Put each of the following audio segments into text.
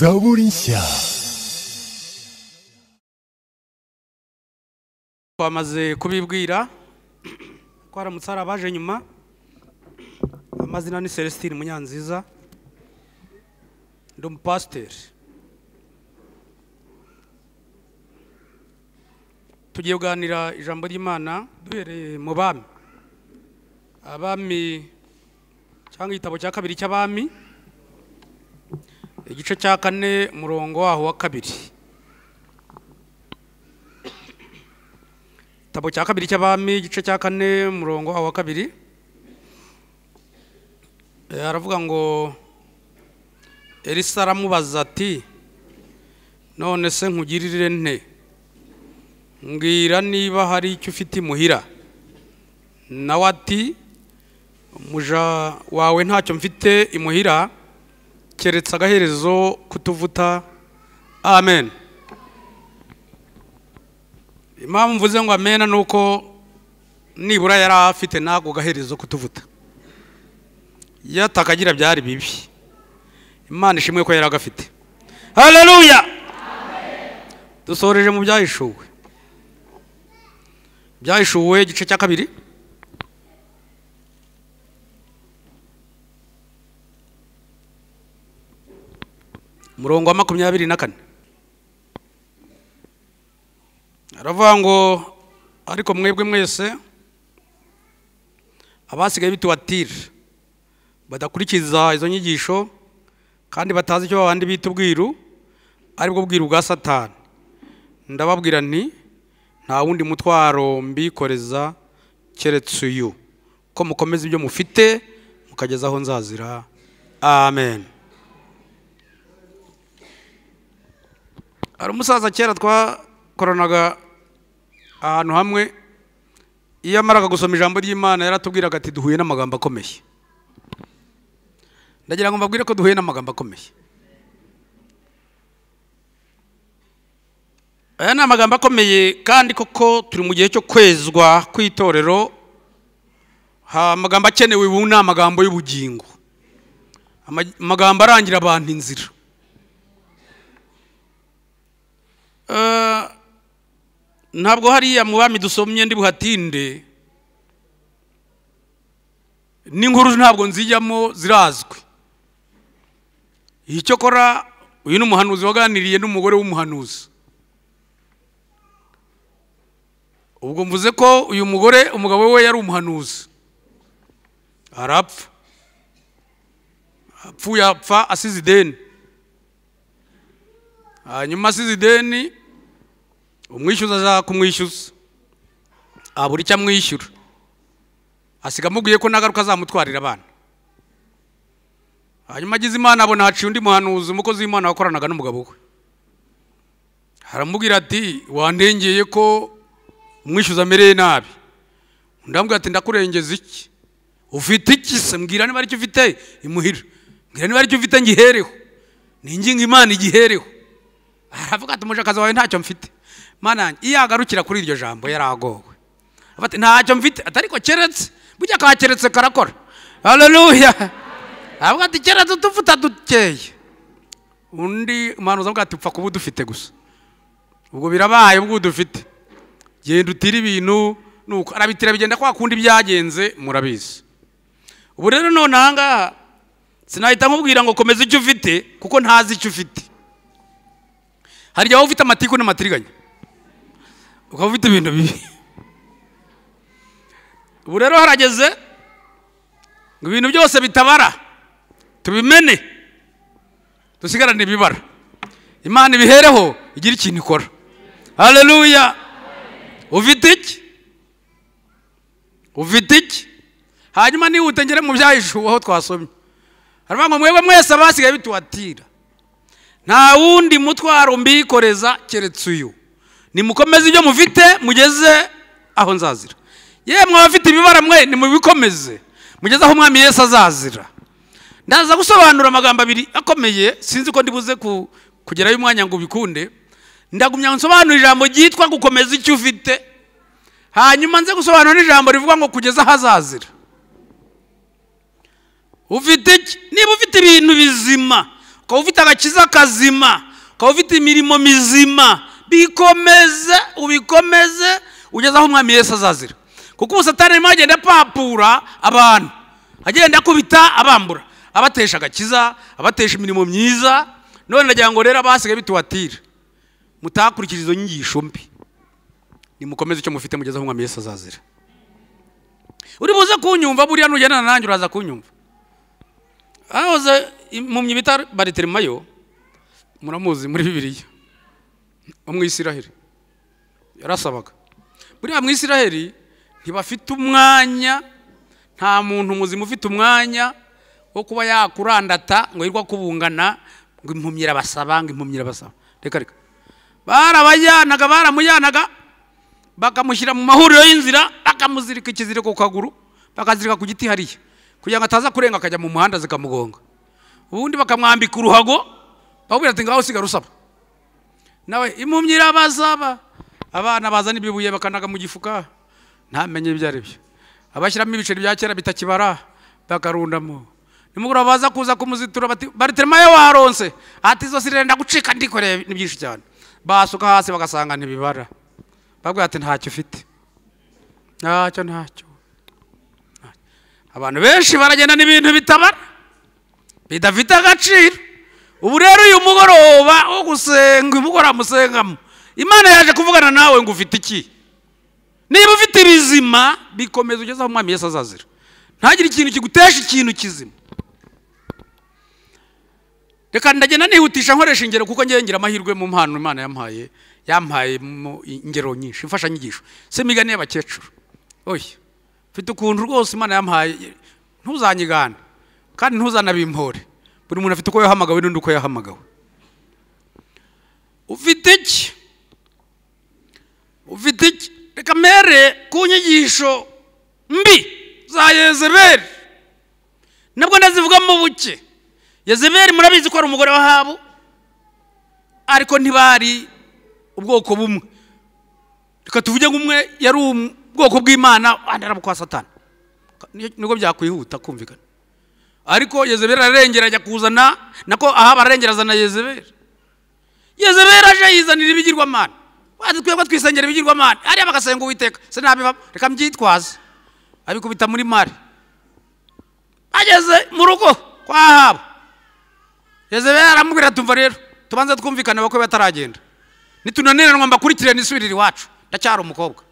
zaburisha twamaze kubibwira ko haramutse hari abaje nyuma amazina ni celestine munyanziza ndi umupasiteri tugiye kuganira ijambo ry'imana duhereye mu bami abami cyangwa igitabo cya kabiri cy'abami igice cya kane umurongo waho wa kabiri igitabo cya kabiri cy'abami igice cya kane umurongo waho wa kabiri Eh, aravuga ngo elisa aramubaza ati none se nkugirire nte mbwira niba hari icyo ufite imuhira nawe ati umuja wawe ntacyo mfite imuhira keretse agaherezo kutuvuta amen impamvu mvuze ngo amena ni uko nibura yari afite n'ako gaherezo kutuvuta iyo atakagira byari bibi imana ishimwe ko yari agafite haleluya dusoreje mu byahishuwe byahishuwe igice cya kabiri umurongo wa makumyabiri na kane aravuga ngo ariko mwebwe mwese abasigaye bituwatira badakurikiza izo nyigisho kandi batazi icyo babandi bita ubwiru aribwo bwiru bwa satani ndababwira nti nta wundi mutwaro mbikoreza keretse uyu ko mukomeza ibyo mufite mukageza aho nzazira amen hari umusaza kera twakoranaga ahantu hamwe iyo amaraga gusoma ijambo ry'imana yaratubwiraga ati duhuye n'amagambo akomeye ndagira ngo mbabwire ko duhuye n'amagambo akomeye aya ni amagambo akomeye kandi koko turi mu gihe cyo kwezwa kw'itorero ha- amagambo akenewe ubu ni amagambo y'ubugingo Ama- amagambo arangira abantu inzira Eh, ntabwo hariya mu bami dusomye ndi buhatinde n'inkuru ntabwo nzijyamo zirazwi icyo kora uyu ni umuhanuzi waganiriye n'umugore w'umuhanuzi ubwo mvuze ko uyu mugore umugabo we yari umuhanuzi arapfa apfuye apfa asize ideni hanyuma asize ideni umwishyuza aza kumwishyuza abura icyo amwishyura asiga amubwiye ko nagaruka azamutwarira abana hanyuma agize imana abona haciye undi muhanuzi umukozi w'imana wakoranaga n'umugabo we aramubwira ati wandengeye ko umwishyuza amereye nabi undi aramubwira ati ndakurengeza iki ufite iki se mbwira niba aricyo ufite imuhira mbwira niba aricyo ufite ngihereho ni ingingo imana igihereho aravuga ati umujakazi wawe ntacyo mfite mana yanjye iyo yagarukira kuri iryo jambo yaragowe Avuga ati, ntacyo mfite ati ariko keretse burya ka keretse karakora haleluya avuga ati keretse utuvuta dukeye undi umuhanuzi avuga ati upfa kuba udufite gusa ubwo birabaye ubwo udufite genda utire ibintu nuko arabitira bigenda kwa kundi byagenze murabizi ubu rero none aha ngaha sinahita nkubwira ngo komeza icyo ufite kuko ntazi icyo ufite hari igihe waba ufite amatiku n'amatiriganya ukaba ufite ibintu bibi ubu rero harageze ngo ibintu byose bitabara tubimene dusigarane ibibara imana ibihereho igira ikintu ikora haleluya ufite iki ufite iki hanyuma nihute ngere mu byahishuwe aho twasomye haravuga ngo mwebwe mwese abasigaye bituwatira nta wundi mutwaro mbikoreza keretse uyu nimukomeze ibyo mufite mugeze aho nzazira yemwe abafite ibibara mwe nimubikomeze mugeze aho umwami yesu azazira ndaza gusobanura amagambo abiri akomeye sinzi ko ndibuze ku- kugerayo umwanya ngo ubikunde ndagumya ngo nsobanure ijambo ryitwa gukomeza icyo ufite hanyuma nze gusobanura n'ijambo rivuga ngo kugeza aho azazira ufite iki niba ufite ibintu bizima ukaba ufite agakiza kazima ukaba ufite imirimo mizima bikomeze ubikomeze ugeze aho umwami Yesu azazira kuko ubusatani arimo agenda apapura abantu agenda akubita abambura abatesha agakiza abatesha imirimo myiza none nagira ngo rero abasigaye bituwatire mutakurikije izo nyigisho mbi nimukomeze icyo mufite mugeze aho umwami Yesu azazira uri buze kunyumva buriya nugendana nanjye uraza kunyumva ahahoze impumyi bita baritirimayo muramuzi muri bibiriya wo mu isiraheli yarasabaga buriya mu isiraheli ntibafite umwanya nta muntu muzima ufite umwanya wo kuba yakurandata ngo yirwa kubungana ngo impumyi irabasaba ngo impumyi irabasaba reka reka barabayanaga baramujyanaga bakamushyira mu mahuriro y'inzira bakamuzirika ikiziriko ku kaguru bakazirika ku giti hariya kugira ngo ataza kurenga akajya mu muhanda zikamugonga ubundi bakamwambika uruhago bakubwira ati ngaho usigara usaba nawe impumyi irabasaba abana bazana ibyo buye bakanaga mu gifuka ntamenye ibyo ari byo abashyiramo ibiceri bya kera bitakibara bakarundamo nimugoroba baza kuza kumuzitura bati baritemayo waronse ati izo sirenda gucika ndikoreye ni byinshi cyane basuka hasi bagasanga ntibibara bavuga ati ntacyo ufite ntacyo ntacyo ntacyo." abantu benshi baragenda n'ibintu bitabara bidafite agaciro ubu rero uyu mugoroba wo gusenga umugoroba musengamo imana yaje kuvugana nawe ngo ufite iki niba ufite ibizima bikomeza ugeze aho umwami Yesu azazira ntagire ikintu kigutesha ikintu kizima reka ndagenda nihutisha nkoresha ingero kuko ngewe ngira amahirwe mu mpano imana yampaye yampaye mu ingero nyinshi imfashanyigisho si imigani y'abakecuru oya mfite ukuntu rwose imana yampaye ntuzanyigane kandi ntuzanabimpore buri muntu afite uko yahamagawe n'undi uko yahamagawe ufite iki ufite iki reka mere ku nyigisho mbi za yezeberi nabwo ndazivugamo buke yezeberi murabizi ko ari umugore w'ahabu ariko ntibari ubwoko bumwe reka tuvuge ngo umwe yari ubwoko bw'imana andi ari kwa satani nibwo byakwihuta kumvikana ariko yezeberi ararengera ajya kuzana nako ahaba ararengera azana yezeberi yezeberi aje yizanira ibigirwamana wazi twebwe twisengera ibigirwamana hariya bagasenga uwiteka sinabivamo reka mbyitwaze abikubita muri mare ageze mu rugo kwa ahabu yezeberi aramubwira tumva rero tubanze twumvikane bakwe bataragenda nitunaniranwa mbakurikirane isubirire iwacu ndacyari umukobwa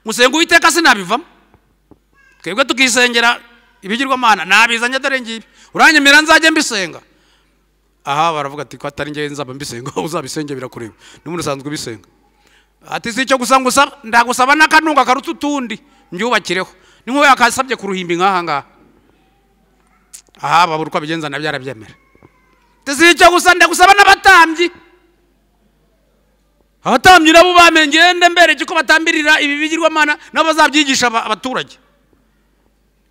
musenga uwiteka sinabivamo twebwe tukisengera ibigirwamana nabizanye dore ngibi uranyemerera nzajye mbisenga aha baravuga ati ko atari ngewe nzaba mbisenga uzabisenge birakureba n'umuntu usanzwe ubisenga ati si icyo gusa ngusaba ndagusaba n'akanunga karuta utundi mbyubakireho ni nk'uwo yakasabye ku ruhimbi nk'aha ngaha aha babura uko abigenza nabyo arabyemera ati si icyo gusa ndagusaba n'abatambyi abatambyi nabo bamenye ngende mbereke ko batambirira ibi bigirwamana nabo bazabyigisha aba- abaturage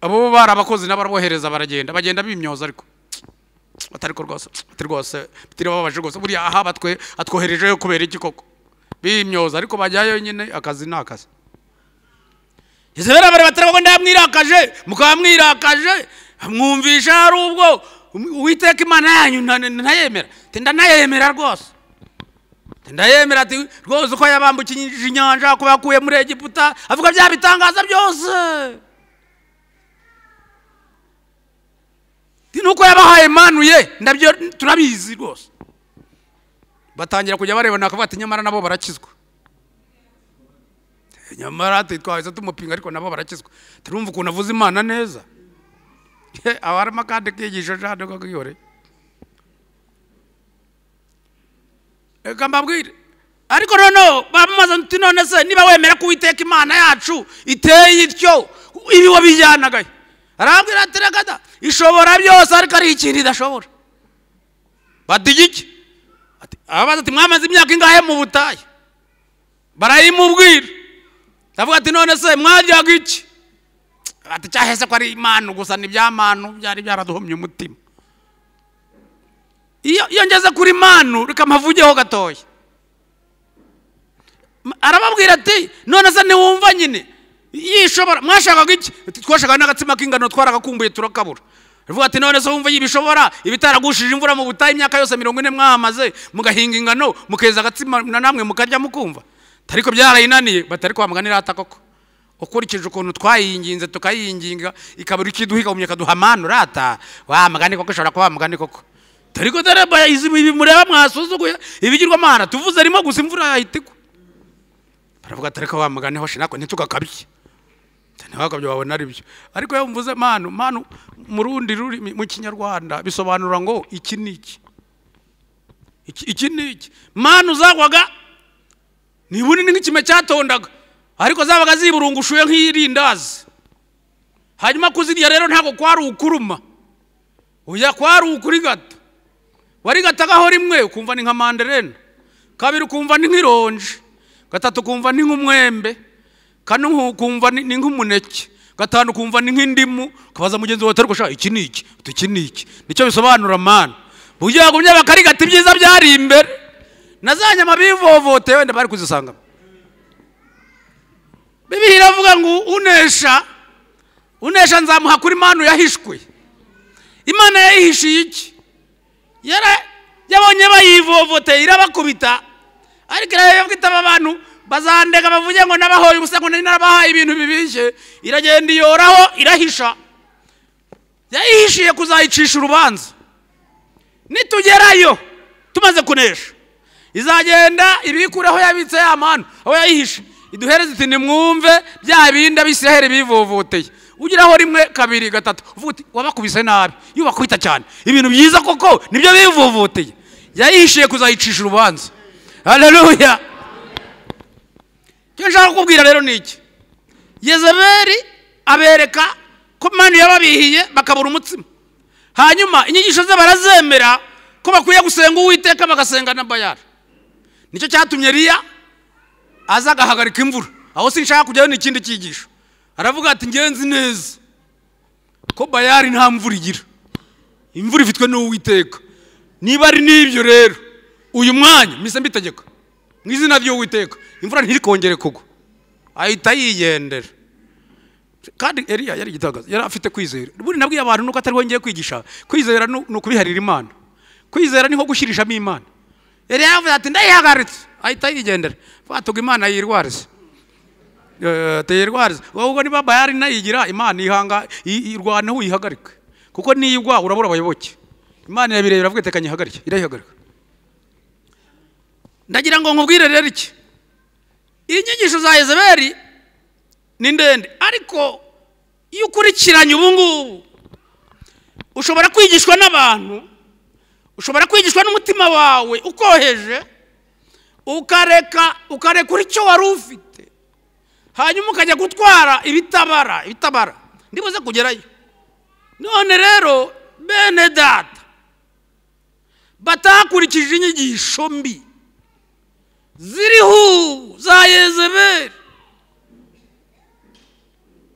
abo bo bari abakozi n'abarabohereza baragenda bagenda bimyoza ariko batariko rwose ati rwose bitiri bababaje rwose buriya aha batwe atwoherejeyo kubera iki koko bimyoza ariko bajyayo nyine akazi ni akazi yezebeli abareba atari ngo ndamwirakaje mukaba mwirakaje mwumvisha hari ubwo uwiteka imana yanyu nta- ntayemera ati ndanayemera rwose Ati ndayemera ati rwose uko yabambukije inyanja ko yakuye muri egiputa avuga bya bitangaza byose Ati nuko yabahaye manuye ndabyo turabizi rwose batangira kujya barebana bakavuga ati nyamara nabo barakizwa Ati nyamara ati twahise tumupinga ariko nabo barakizwa turumva ukuntu avuze imana neza He, aba harimo akandi kigisho jade ko kiyore reka mbabwire ariko noneho bamamaza uti none se niba wemera ko uwiteka imana yacu iteye ityo ibi wabijyanagayo arambwira ati reka da ishobora byose ariko ari ikintu idashobora badigike ababaza ati mwamaze imyaka ingahe mu butayu barayimubwira ndavuga ati none se mwajyaga iki ati cyahese ko ari imana gusa ni ibyamanu byari byaraduhomye umutima iyo iyo ngeze kuri manu reka mpavugeho gatoya M- arababwira ati none se ntiwumva nyine yishobora mwashakaga iki Ati, twashakaga n'agatsima k'ingano twaragakumbuye turakabura aravuga ati none se wumva ibishobora ibitaragushije imvura mu butayu imyaka yose mirongo ine mwahamaze mugahinga ingano mukeza agatsima na namwe mukarya mukumva ariko byarayinaniye batari kwa mugani rata koko ukurikije ukuntu twayinginze tukayinginga ikabura ikiduha mu ikaduha manu rata wa mugani koko ishobora kuba wa mugani koko dore ko daraba ibi mureba mwasuzuguye ibigirwamana tuvuze arimo gusa imvura yahita igwa baravuga atari ko wa mugani hoshi nako ntitugakabye ntiwakabye wabona ari byo ariko iyo mvuze manu manu mu rundi rurimi mu kinyarwanda bisobanura ngo iki ni iki Iki- iki ni iki manu zagwaga niba unini nk'ikime cyatondaga ariko zabaga ziburungushuye nk'irindazi hanyuma kuzirya rero ntabwo kwari ukuruma oya kwari ukurigata warigataho rimwe ukumva ni nka manderena kabiri ukumva ni nk'ironji gatatu ukumva ni nk'umwembe kane ukumva ni ni nk'umuneke gatanu ukumva ni nk'indimu ukabaza mugenzi wawe atari gushaka iki ni iki uti iki ni iki nicyo bisobanura mana ugiye bagumye bakarigata ibyiza byari imbere na za nyama bivovoteye wenda bari kuzisangamo bibiliya iravuga ngo unesha unesha nzamuha kuri manu yahishwe imana yayihishiye iki yara yabonye bayivovoteye irabakubita ariko irayobwa itaba abantu bazandega bavuge ngo nabahoye ubusa ngo nari narabahaye ibintu bibishye iragenda iyoraho irahisha yayihishiye kuzayicisha urubanza nitugerayo tumaze kunesha izagenda ibikure aho yabitse ya manu aho yayihishe iduhereze iti nimwumve bya bindi abisiraheli bivovoteye ugeraho rimwe kabiri gatatu uvuga uti wabakubise nabi iyo bakubita cyane ibintu byiza koko nibyo bivovoteye yayihishiye kuzayicisha urubanza haleluya icyo nshaka kukubwira rero ni iki yezeberi abereka ko manu yababihiye bakabura umutsima hanyuma inyigisho ze barazemera ko bakwiye gusenga uwiteka bagasenga na bayari nicyo cyatumye riya aza agahagarika imvura aho sinshaka kujyayo ni ikindi cyigisho aravuga ati ngenzi neza ko bayari nta mvura igira imvura ifitwe n'uwiteka niba ari n'ibyo rero uyu mwanya mise mbitegeka mu izina ry'uwiteka imvura ntirikongere kugwa ahita yigendera kandi Eliya yari igitangaza yari afite kwizera buri nabwiye abantu nuko atari we ngiye kwigisha kwizera nu- ni ukubiharira imana kwizera ni nko gushyirishamo imana Eliya yavuze ati ndayihagaritse ahita yigendera batuga imana yirwarize Eh, tuyirwarize ahubwo niba bayari nayigira imana ihanga i- irwane uyihagarike kuko niyigwa urabura abayoboke imana yabirebera avuga ati "Tekanya ihagarike irayihagarika ndagira ngo nkubwire rero iki inyigisho za yezeberi ni ndende ariko iyo ukurikiranye ubu ngubu ushobora kwigishwa n'abantu ushobora kwigishwa n'umutima wawe ukoheje ukareka ukarekura icyo wari ufite hanyuma ukajya gutwara ibitabara ibitabara ndibuze kugerayo none rero bene data batakurikije inyigisho mbi ziriho ubu za yezeberi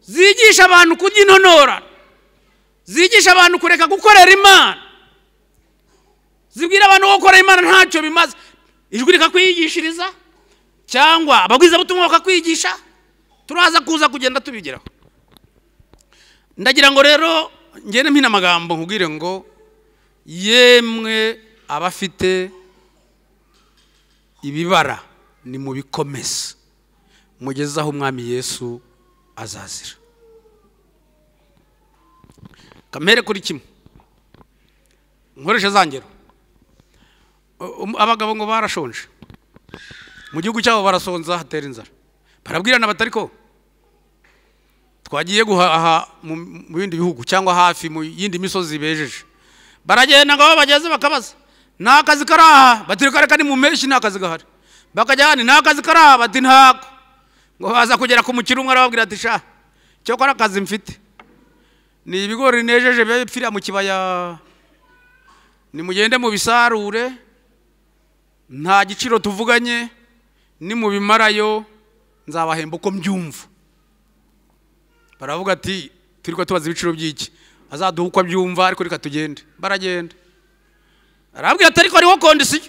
zigisha abantu kurya intonorana zigisha abantu kureka gukorera imana zibwira abantu ko gukorera imana ntacyo bimaze ijwi rikakwigishiriza cyangwa ababwirizabutumwa bakakwigisha turaza kuza kugenda tubigeraho ndagira ngo rero ngende mpine amagambo nkubwire ngo yemwe abafite ibibara ni mubikomeze mugeze aho umwami yesu azazira kamere kuri kimwe nkoresha za ngero U- um- abagabo ngo barashonje mu gihugu cyabo barasonza hatera inzara barabwirana batari ko twagiye guhaha mu mu bindi bihugu cyangwa hafi mu yindi misozi bejeje baragenda ngo aho bageze bakabaza nta kazi kari aha bati reka reka ni mu mpeshyi nta kazi gahari bakajya ahandi nta kazi kari aha bati ntako ngo baza kugera ku mukino umwe arababwira ati sha cyokora akazi mfite ni ibigori nejeje biba bipfira mu kibaya nimugende mubisarure nta giciro tuvuganye nimubimarayo nzabahemba uko mbyumva baravuga ati turi tubaza ibiciro by'iki azaduha uko abyumva ariko reka tugende baragenda arabwira ati ariko hariho kondisiyo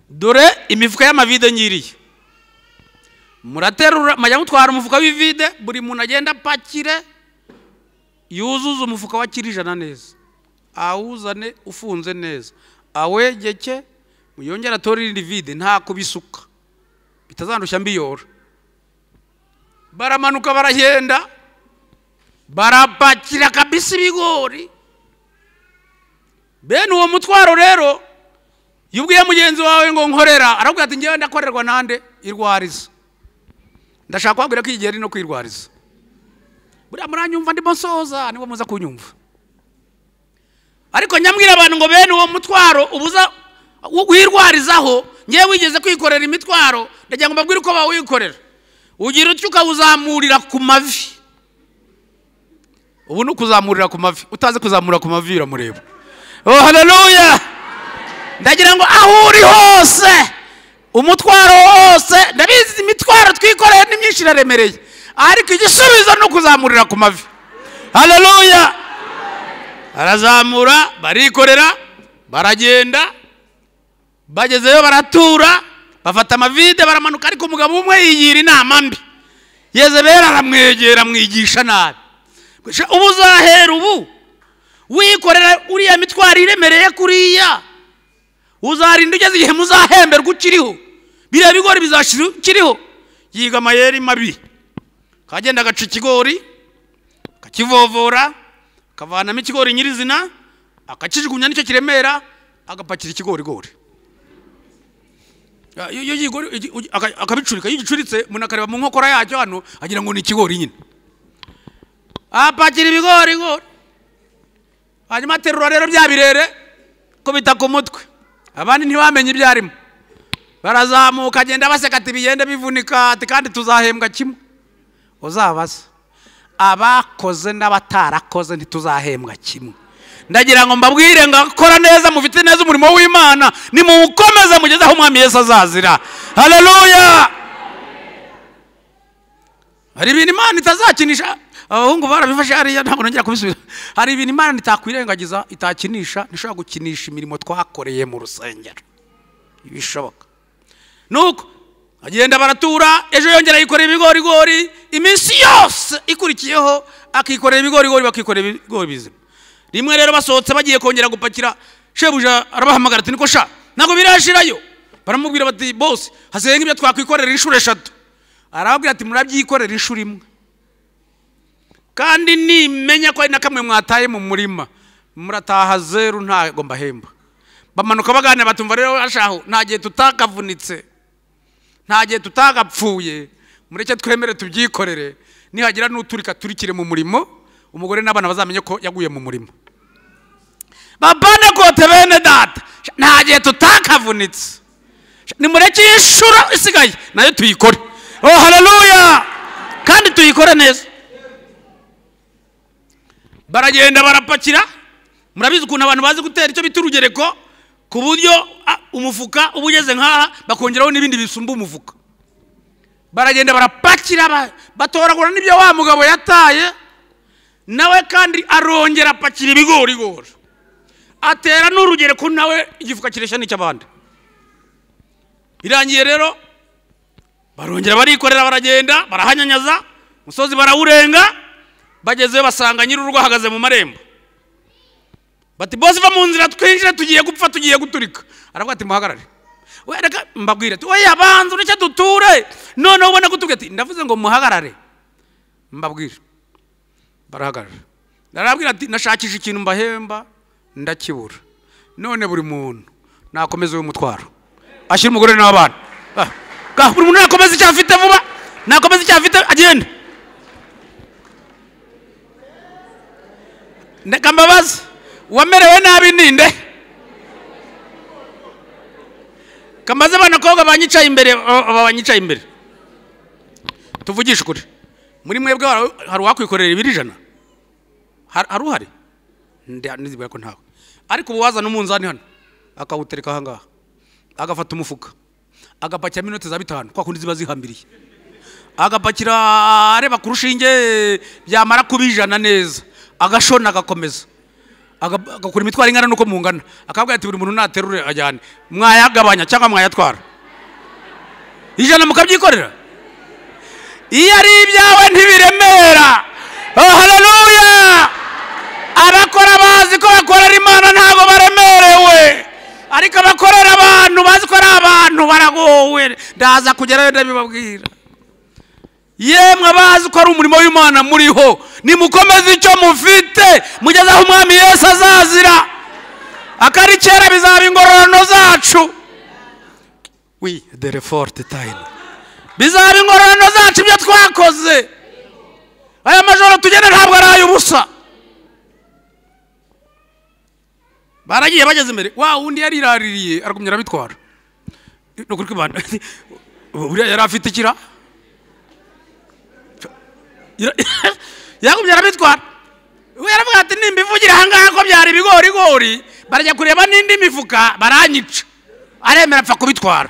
dore imifuka y'amavide nyiriye muraterura mujya mutwara umufuka w'ivide buri muntu agenda apakire yuzuze umufuka wa kirijana neza awuzane ufunze neza awegeke yongere atore irindi vide nta kubisuka bitazandushya mbiyora baramanuka baragenda barapakira kabisa ibigori bene uwo mutwaro rero iyo ubwiye mugenzi wawe ngo nkorera arabwira ati ngewe ndakorerwa nande irwariza ndashaka kubabwira ko igihe ari no kwirwariza buriya muranyumva ndimo nsoza niba muza kunyumva ariko nyambwira abantu ngo bene uwo mutwaro ubuza wirwarizaho ngewe wigeze kwikorera imitwaro ndagira ngo mbabwire uko bawikorera ugira utyo ukawuzamurira ku mavi ubu ni ukuzamurira ku mavi utazi kuzamura ku mavi biramureba oh haleluya ndagira ngo aho uri hose umutwaro wose ndabizi imitwaro twikoreye ni myinshi iraremereye ariko igisubizo ni ukuzamurira ku mavi haleluya barazamura barikorera baragenda bagezeyo baratura bafata amavide baramanuka ariko umugabo umwe yigira inama mbi yezebera aramwegera amwigisha nabi Gusa ubu uzahera ubu wikorera uriya mitwaro iremereye kuriya uzarinda ugeze igihe muzahemberwa ukiriho biriya bigori bizashyira ukiriho yiga amayeri mabi kagenda agaca ikigori akakivovora akavanamo ikigori nyirizina akakijugunya nicyo kiremera agapakira ikigorigori iyo yigori akabicurika iyo ugicuritse umuntu akareba mu nkokora yacyo hano agira ngo ni ikigori nyine apakira ibigori igori hanyuma aterura rero bya birere kubita ku mutwe abandi ntibamenye ibyo arimo barazamuka agenda baseka ati bigenda bivunika ati kandi tuzahembwa kimwe uzabaza abakoze n'abatarakoze ntituzahembwa kimwe ndagira ngo mbabwire ngo akora neza mufite neza umurimo w'imana nimuwukomeze mugeze aho umwami yesu azazira haleluya hari ibintu imana itazakinisha abahungu barabifashe hariya ntabwo nongera kubisubiza hari ibintu imana itakwirengagiza itakinisha ntishobora gukinisha imirimo twakoreye mu rusengero ibishoboka nuko agenda baratura ejo yongera yikorera ibigorigori iminsi yose ikurikiyeho akikorera ibigorigori bakikorera ibigori bizima rimwe rero basohotse bagiye kongera gupakira shebuja arabahamagara ati niko sha ntabwo birashirayo baramubwira bati bose hasigaye nk'ibyo twakwikorera inshuro eshatu arababwira ati murabyikorera inshuro imwe kandi nimenya ko hari na kamwe mwataye mu murima murataha zeru ntabwo mbahemba bamanuka baganira batumva rero bashaho nta gihe tutakavunitse nta gihe tutagapfuye mureke twemere tubyikorere nihagira n'uturika turikire mu murimo umugore n'abana bazamenye ko yaguye mu murimo babane kote bene data nta gihe tutakavunitse nimureke iyi nshuro isigaye nayo tuyikore oh haleluya kandi tuyikore neza baragenda barapakira murabizi ukuntu abantu bazi gutera icyo bita urugereko ku buryo umufuka uba ugeze nk'aha bakongeraho n'ibindi bisumba umufuka baragenda barapakira batoragura n'ibyo wa mugabo yataye nawe kandi arongera apakira ibigorigori atera n'urugereko nawe igifuka kireshya n'icy'abandi birangiye rero barongera barikorera baragenda barahanyanyaza umusozi barawurenga bagezeyo basanga nyir'urugo ahagaze mu marembo bati bose va mu nzira twinjire tugiye gupfa tugiye guturika aravuga ati muhagarare wereka mbabwire ati oya banza ureke duture noneho ubona ko ati ndavuze ngo muhagarare mbabwire barahagarara arababwira ati nashakisha ikintu mbahemba ndakibura none buri muntu nakomeza uyu mutwaro ashyira umugore n'abana buri muntu nakomeza icyo afite vuba nakomeza icyo afite agenda mbabaza wamerewe nabi ninde kamaze abana banyicaye imbere banyicaye imbere tuvugishe ukuri muri mwebwe hari uwakwikorera ibiri ijana hari uhari ntizibwira ko ntawe ariko ubu wazana umunzani hano akawutereka aha ngaha agafata umufuka agapakiramo inoti za bitanu kwa kundi ziba zihambiriye agapakira areba ku rushinge byamara kuba ijana neza agashona agakomeza agakora imitwaro ingana n'uko mungana akabwira ati buri muntu naterure ajyane mwayagabanya cyangwa mwayatwara ijana mukabyikorera iyo ari ibyawe ntibiremera oh haleluya abakora bazi ko bakorera imana ntabwo baremerewe ariko abakorera abantu bazi ko ari abantu baragowe ndaza kugerayo ndabibabwira yemwe abazi ko ari umurimo w'imana muriho nimukomeze icyo mufite mugeze aho umwami yesu azazira akari kera bizaba ingororano zacu wi dere forte tayini bizaba ingororano zacu ibyo twakoze aya majoro tugenda ntabwo ari ay'ubusa baragiye bageze imbere wa undi yariraririye aragumya arabitwara ni ukuri kw'imana buriya yari afite ikira yagumya arabitwara we yaravuga ati nimba ivugira aha ngaha ko byari ibigorigori barajya kureba n'indi mifuka baranyica aremera apfa kubitwara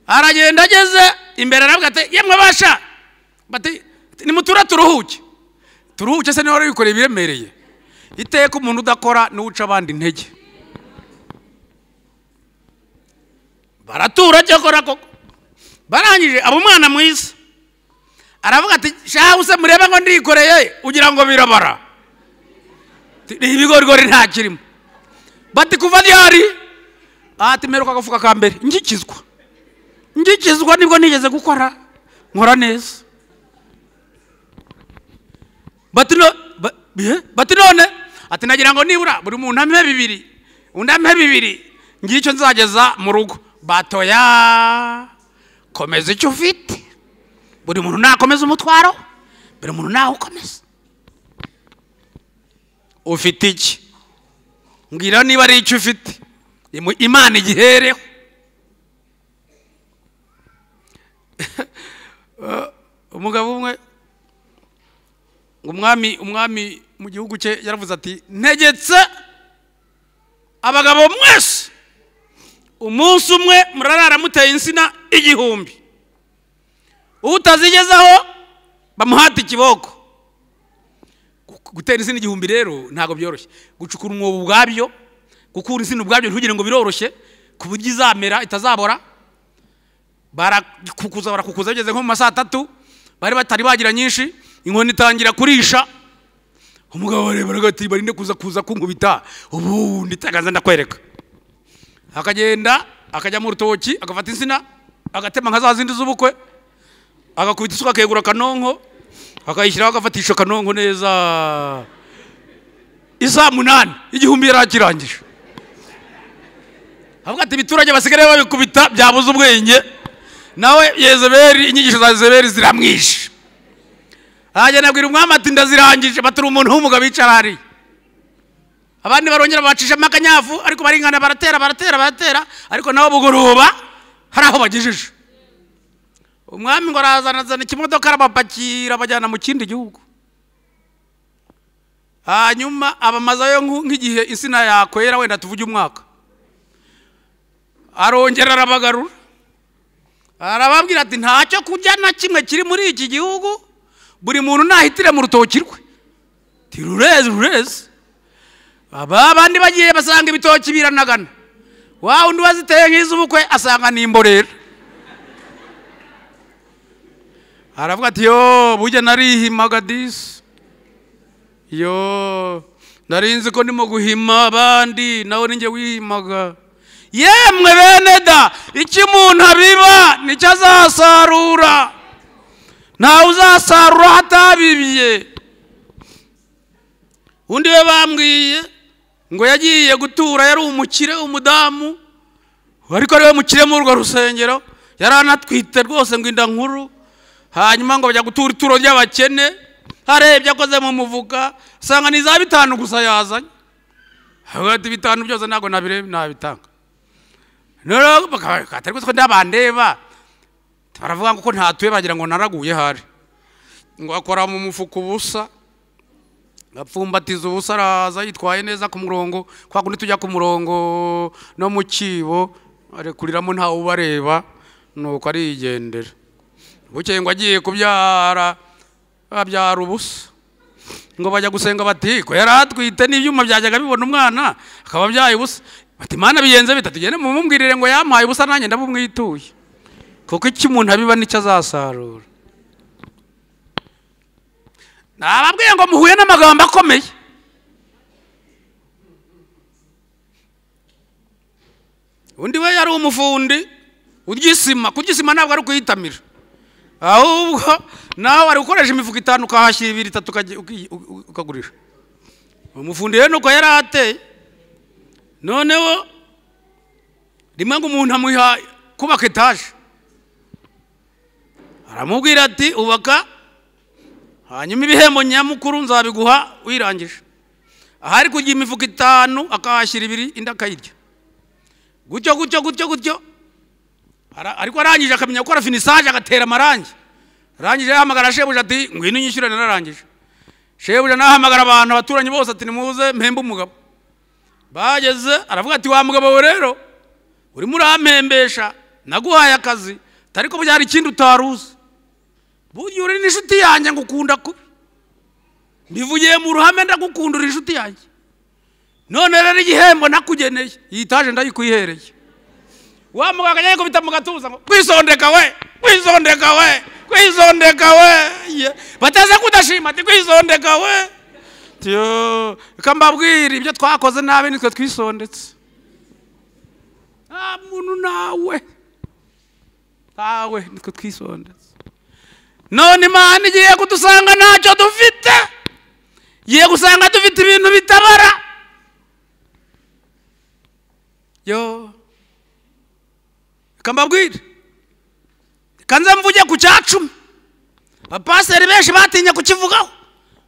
aragenda ageze imbere aravuga ati yemwe basha bati nimutura turuhuke turuhuke se niba wari wikoreye ibiremereye iteka umuntu udakora niwe uca abandi intege baratura cyakora koko barangije aba umwana mwiza aravuga ati shahu se mureba ngo ndikoreye ugira ngo birabara ni ibigorigori nta kirimo bati kuva ryari ati mperuka agafuka ka mbere ngikizwa ngikizwa nibwo nigeze gukora nkora neza bati no ba- bihe? bati none ati nagira ngo nibura buri muntu ampe bibiri undi ampe bibiri ngicyo nzageza mu rugo batoya komeza icyo ufite buri muntu nakomeza umutwaro buri muntu nawukomeza ufite iki mbwira niba ari icyo ufite Imu- imana igihereho Eh, umugabo umwe umwami umwami mu gihugu cye yaravuze ati ntegetse abagabo mwese umunsi umwe murarara muteye insina igihumbi utazigezaho bamuhata ikiboko Gu- gutera insina igihumbi rero ntabwo byoroshye gucukura umwobo ubwabyo gukura insina ubwabyo ntugire ngo biroroshye ku buryo izamera itazabora barakukuza barakukuza bigeze nko mu ma saa tatu bari batari bagira nyinshi inkoni itangira kurisha umugabo areberaga ati barinde kuza kuza kunkubita ubundi itagaza ndakwereka akagenda akajya mu rutoki agafata insina agatema nka za zindi z'ubukwe agakubita isuka akegura akanonko akayishyiraho agafatisha akanonko neza isa munani igihumbi yari akirangije avuga ati ibiturage basigaye babikubita byabuze ubwenge nawe yezeberi inyigisho za yezeberi ziramwishe aragenda abwira umwami ati ndazirangije baturi umuntu w'umugabo wicara hariya abandi barongera babacishamo akanyafu ariko baringana baratera baratera baratera ariko nabo bugoroba hari aho bagejeje umwami ngo arazanazana ikimodoka arabapakira abajyana mu kindi gihugu hanyuma abamazayo nku- nk'igihe insina yakwera wenda tuvuge umwaka arongera arabagarura arababwira ati ntacyo kurya na kimwe kiri muri iki gihugu buri muntu nahitire mu rutoki rwe ti rureze rureze aba bandi bagiye basanga ibitoki biranagana wa undi waziteye nk'iz'ubukwe asanga ni imborera aravuga ati yo burya narihimaga disi yo narinzi ko ndimo guhima abandi nawe ninjye wihimaga yemwe bene da icyo umuntu abiba nicyo azasarura ntawe uzasarura hatabibiye undi we bambwiye ngo yagiye gutura yari umukire umudamu ariko ariwe mukire muri urwo rusengero yari anatwite rwose ngo inda nkuru hanyuma ngo bajya gutura ituro ry'abakene arebye akoze mu muvuka usanga ni za bitanu gusa yazanye avuga ati bitanu byose ntabwo nabire- nabitanga noneho baka- katari gusa ko ndabandeba baravuga ngo ko ntatuye baragira ngo naraguye hari ngo akora mu mufuka ubusa apfumbatiza ubusa araza yitwaye neza ku murongo kwa kundi tujya ku murongo no mu kibo arekuriramo ntawe ubareba nuko arigendera bukeye ngo agiye kubyara abyara ubusa ngo bajya gusenga bati ko yari atwite n'ibyuma byajyaga bibona umwana akaba abyaye ubusa bati mana bigenze bita tugende mumumbwirire ngo yampaye ubusa nanjye ndabumwituye kuko icyo umuntu abiba nicyo azasarura nababwiye ngo muhuye n'amagambo akomeye undi we yari umufundi uryisima kuryisima ntabwo ari ukuyitamira ahubwo nawe ari gukoresha imifuka itanu ukahashyira ibiri itatu ukajya- uki- u- ukagurisha umufundi rero nuko yari ateye noneho rimwe ngo umuntu amuha kubaka etaje aramubwira ati ubaka hanyuma ibihembo nyamukuru nzabiguha wirangije ahari kugira imifuka itanu akahashyira ibiri indi akayirya gutyo gutyo gutyo gutyo Ara- ariko arangije akamenya gukora finisaje agatera amarangi arangije yahamagara shebuja ati ngwino unyishyure nararangije shebuja nahamagara abantu abaturanyi bose ati nimuze mpembe umugabo bageze aravuga ati wa mugabo we rero urimo urampembesha naguhaye akazi ariko byari ikindi utari uzi burya uri n'inshuti yanjye ngukunda kubi mbivugiye mu ruhame ndagukunda uri inshuti yanjye none rero igihembo nakugeneye iyi taje ndayikuyihereye wa mugabo akajya yikubita mu gatuza ngo kwisondeka we kwisondeka we kwisondeka we Ye. bateze kudashima ati kwisondeka we tiyo reka mbabwire ibyo twakoze nabi nitwe twisondetse nta muntu nawe ntawe nitwe twisondetse none imana igiye kudusanga ntacyo dufite igiye gusanga dufite ibintu bitabara yo reka mbabwire reka nze mvuge ku cya cumi abapasiteri benshi batinye kukivugaho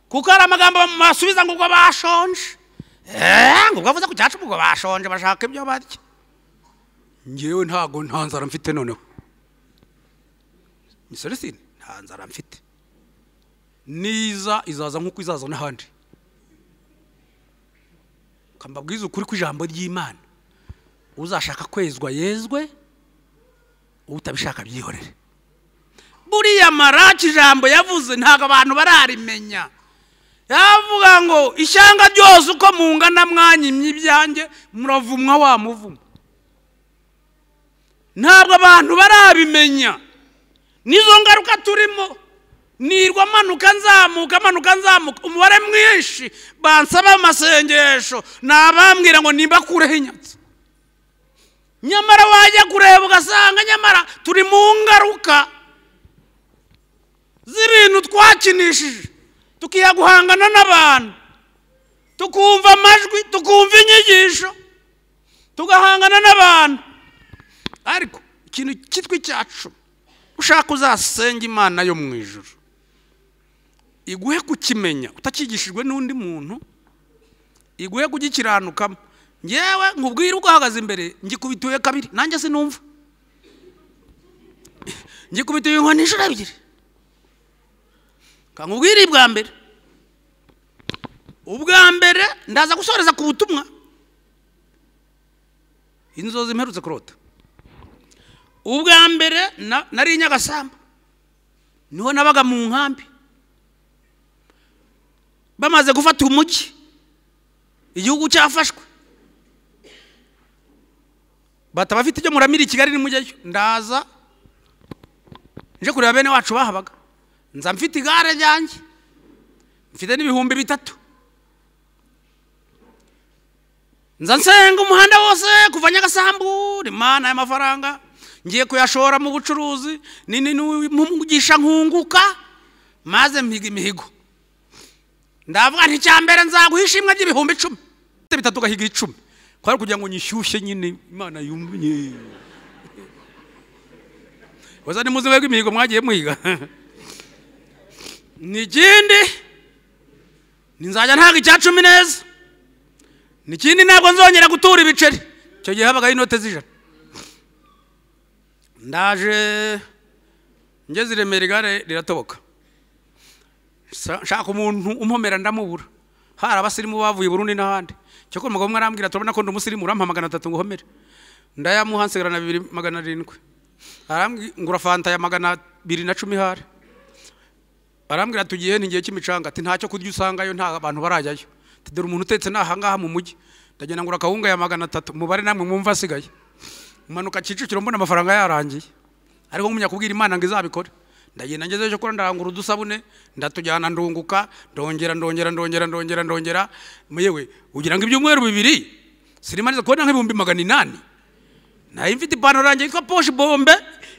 kuko hari amagambo basubiza ngo ubwo bashonje eee ngo ubwo avuze ku cya cumi ubwo bashonje bashaka ibyo barya ngewe ntago nta nzara mfite noneho misoresine nta nzara mfite niza izaza nk'uko izaza n'ahandi kambabwiza ukuri kw'ijambo ry'imana uzashaka kwezwa yezwe utabishaka byihorere buriya maraki ijambo yavuze ntabwo abantu bararimenya yavuga ngo ishyanga ryose uko mungana mwanyimye ibyanjye muravumwa wa muvuma ntabwo abantu barabimenya nizo ngaruka turimo nirwa amanuka nzamuka amanuka nzamuka umubare mwinshi bansaba amasengesho ni abambwira ngo nimba kureho inyatsi nyamara wajya kureba ugasanga nyamara turi mu ngaruka z'ibintu twakinishije tukiha guhangana n'abantu tukumva amajwi tukumva inyigisho tugahangana n'abantu ariko ikintu cyitwa icyacu ushaka uzasenga imana yo mu ijuru iguhe kukimenya utakigishijwe n'undi muntu iguhe kugikiranukamo ngewe nkubwire ubwo ahagaze imbere ngikubituye kabiri nanjye sinumva ngikubituye inkoni inshuro ebyiri kankubwire bwa mbere ubwa mbere ndaza gusoreza ku butumwa inzozi mperutse kurota ubwa mbere na- nari i nyagasamba niho nabaga mu nkambi bamaze gufata umujyi igihugu cyafashwe bata bafite ibyo muramira i kigali nimujyayo ndaza nje kureba bene wacu bahabaga nza mfite igare ryanjye mfite n'ibihumbi bitatu nza nsenga umuhanda wose kuva nyagasambu rimana y'amafaranga ngiye kuyashora mu bucuruzi ni ni- ni- mugisha nkunguka maze mpiga imihigo ndavuga nti icya mbere nzaguha ishimwe ry'ibihumbi icumi bitatu ugahiga icumi kwari kugira ngo nyishyushye nyine imana yumye waza ni muzi webwe imihigo mwagiye muhiga ni ikindi ninzajya ntaga icya cumi neza nikindi ntabwo nzongera gutura ibiceri icyo gihe habagaho inote z'ijana ndaje ngeze i remera igare riratoboka Sa- nshaka umuntu umpomera ndamubura hari abasirimu bavuye i burundi n'ahandi cyoko umugabo umwe arambwira turabona ko ndi umusirimu urampa magana atatu nguhomere ndayamuha nsigarana bibiri magana arindwi arambwira ngura fanta ya magana abiri na cumi hari arambwira tugiye ntigihe cy'imicanga ati ntacyo kurya usangayo nta abantu barajyayo ati dore umuntu utetse ni ahangaha mu mujyi ndagenda ngura akawunga ya magana atatu mubare namwe mwumva asigaye manuka kicukiro mbona amafaranga yarangiye ariko ngumya kubwira imana ngo izabikore ndagenda ngezeyo cyo kuba ndarangura udusabune ndatujyana ndunguka ndongera ndongera ndongera ndongera ndongera yewe ugira ngo ibyumweru bibiri sinimariza kubona nk'ibihumbi magana inani nayo mfite ipantaro yanjye yitwa poshi bombe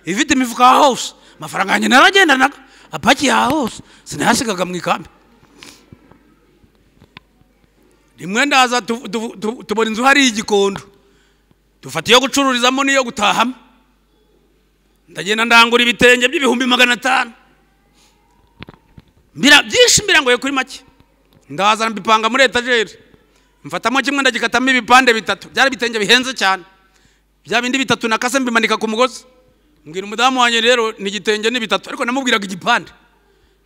ifite imifuka ya hose amafaranga yanjye naragendanaga apaki ya hose sinayasigaga mu ikambi rimwe ndaza tu- tu- tu- tubona inzu hari igikondo dufata iyo gucururizamo n'iyo gutahamo ndagenda ndangura ibitenge by'ibihumbi magana atanu mbira byinshi mbirangoye kuri make ndaza mbipanga muri etajeri mfatamo kimwe ndagikatamo ibipande bitatu byari ibitenge bihenze cyane bya bindi bitatu nakase mbimanika ku mugozi mbwira umudamu wanjye rero ni igitenge ni bitatu ariko namubwiraga igipande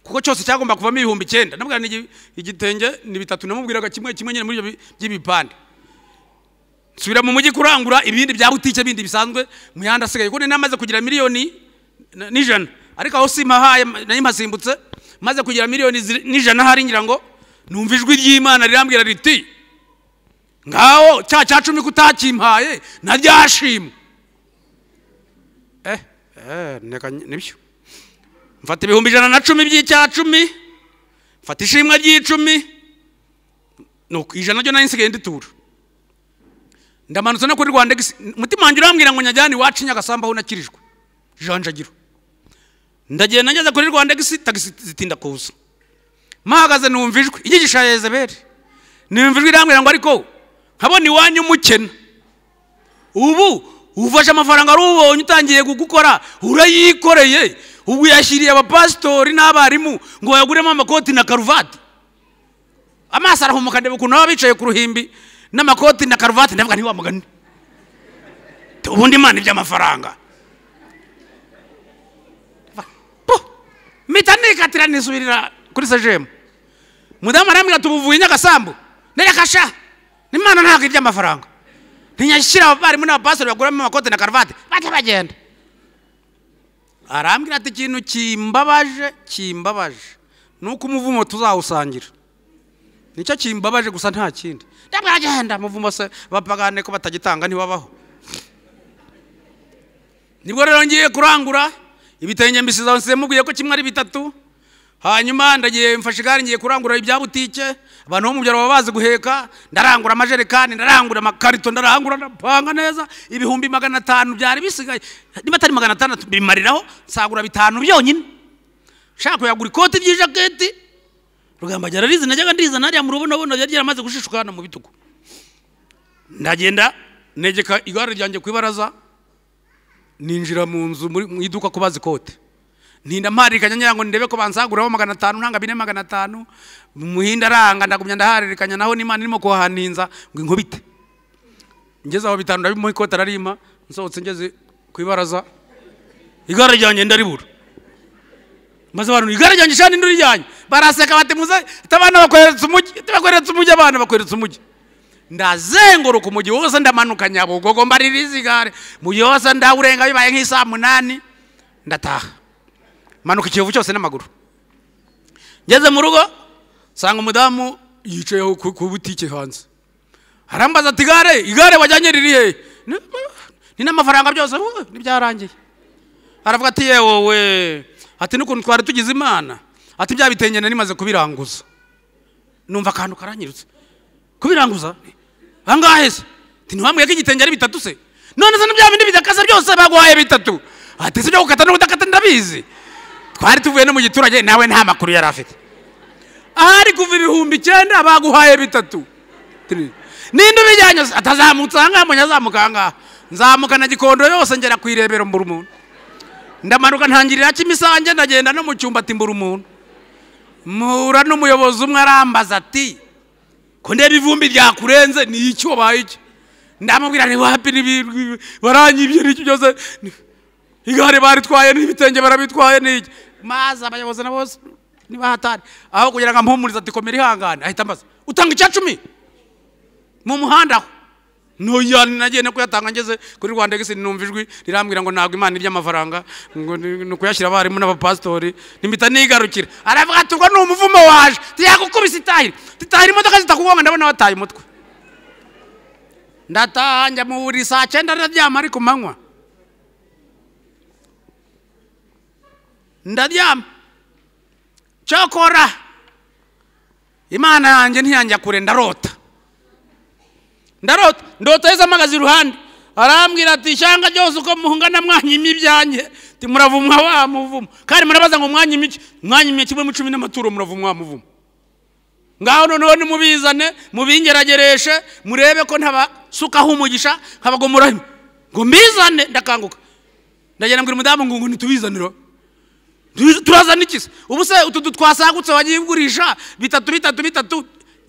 kuko cyose cyagomba kuvamo ibihumbi icyenda namubwira ni igi- igitenge ni bitatu namubwiraga kimwe kimwe nyine muri ibyo bi- by'ibipande nsubira mu mujyi kurangura ibindi bya butike bindi bisanzwe mu yandi asigaye kuko nari namaze kugira miliyoni na- n'ijana ariko aho simpahaye nayo mpasimbutse maze kugira miliyoni ziri- n'ijana hari ngira ngo numva ijwi ry'imana rirambwira riti ngaho cya cya cumi kutakimpaye naryashima eh eh neka nibyo mfata ibihumbi ijana na cumi by'icya cumi mfata ishimwe ry'icumi nuko ijana ryo nari nsigaye nditura ndamanutse no kuri rwanda Ex- umutima wanjye urambwira ngo nyajyane iwacu i nyagasambu aho nakirijwe janjagiro ndagenda ngeze kuri rwanda Ex, tagisi zitinda kuza mpahagaze numva ijwi igigisha ya yezebeli numva ijwi irambwira ngo ariko nkabona iwanyu umukena ubu ufashe amafaranga arubonye utangiye gukora urayikoreye ubu yashyiriye abapasitori n'abarimu ngo bayaguremo amakoti na karuvati amaso arahumuka ndeba ukuntu baba bicaye ku ruhimbi n'amakoti na karuvati ndavuga ntiwa mugani ubundi imana iby'amafaranga Po! mpita nikatira nisubirira kuri sejemu mudamu arambwira tubuvuye nyagasambu nerekasha n'imana ntabwo iby'amafaranga ntinyashyira abarimu n'abapasiteri baguramo amakote na karuvati bajya bagenda arambwira ati ikintu kimbabaje kimbabaje ni uko umuvumo tuzawusangira nicyo kimbabaje gusa nta kindi ndamwagenda muvumo se bapagane ko batagitanga ntiwabaho nibwo rero ngiye kurangura ibitenge mbisiza nsize mubwiye ko kimwe ari bitatu hanyuma ndagiye mfashe igare ngiye kurangura ibya butike abantu bo mu byaro baba bazi guheka ndarangura amajerekani ndarangura amakarito ndarangura ndapanga neza ibihumbi magana atanu byari bisigaye niba atari magana atandatu bimariraho nsagura bitanu byonyine nshaka kuyagura ikoti ry'ijaketi rugamba ajya ararizi najyaga ndizana hariya mu rubonabona byari byaramaze gushishuka hano mu bitugu ndagenda negeka igare ryanjye ku ibaraza ninjira mu nzu muri- mu iduka kubaza ikote ntinda mparikanya ngira ngo ndebe ko bansaguraho magana atanu nanga bine magana atanu muhinda aranga ndagumya ndaharirikanya naho n'imana irimo kuhaninza ngo inkubite ngeze aho bitanu ndabimuha ikote ararima nsohotse ngeze ku ibaraza igare ryanjye ndaribura maze abantu igare ryanjye shani nduri ryanjye baraseka bati muze tabana bakweretse umujyi tabakweretse umujyi abana bakweretse umujyi ndazenguruka umujyi wose ndamanuka nyabugogo mbarira izi gare mujyi wose ndawurenga bibaye nk'isaha munani ndataha manuka ikiyovu cyose n'amaguru ngeze mu rugo nsanga umudamu yicaye aho ku ku butike hanze arambaza ati igare igare wajyanye riri hehe Ni- ni n'amafaranga byose "Uh, ntibyarangiye aravuga ati yewe we ati n'ukuntu twari tugize imana ati bya bitenge nari maze kubiranguza numva akantu karanyirutse kubiranguza angahe se ati ntiwambwiye ko igitenge ari bitatu se none se n'ibya bindi bidakasa byose baguhaye bitatu ati si ibyo gukata no kudakata ndabizi twari tuvuye no mu giturage nawe nta makuru yari afite ahari kuva ibihumbi icyenda baguhaye bitatu Tiri. ninde ubijyanye se? atazamutse ahangaha mbonye azamuka ahangaha nzamukana gikondo yose ngera ku irebero mbura umuntu ndamanuka ntangirira kimisange ndagenda no mu cyumba ati mbura umuntu mpura n'umuyobozi umwe arambaza ati ko ndeba ivumbi ryakurenze ni iki wabaye iki ndamubwira ni wapi nibi- baranyibye n'iki byose ni- igare baritwaye n'ibitenge barabitwaye n'iki maze abayobozi na bose nibahatari aho kugira ngo ampumurize ati komera ihangane ahita ambaza utanga icya cumi mu muhanda aho ntoya nagiye no kuyatanga ngeze kuri rwanda gisi numva ijwi rirambwira ngo ntabwo imana iby'amafaranga ngo ni ni ukuyashyira abarimu n'abapasitori nimpita nigarukira aravuga ati ubwo ni umuvumo waje tuyagukubise itahira titahira imodoka zitakugonga ndabona wataye umutwe ndataha njya mu buri saa cyenda ndaryama ari ku manywa ndaryama cyokora imana yanjye ntiyajya kure ndarota ndarota ndota yesu amagaze iruhande arambwira ati ishyanga ryose uko muhungana mwanyima ibyanjye ati muravumwa wa muvumo kandi murabaza ngo mwanyima iki mwanyima kimwe mu cumi n'amaturo muravumwa wa muvumo ngaho noneho nimubizane mubingeragereshe murebe ko ntabasukaho umugisha nkabagomora ngo mbizane ndakanguka ndagenda mbwira umudamu ngo ngo ntitubizanire turazana ikisa ubu se utu twasagutse wagiye ugurisha bitatu bitatu bitatu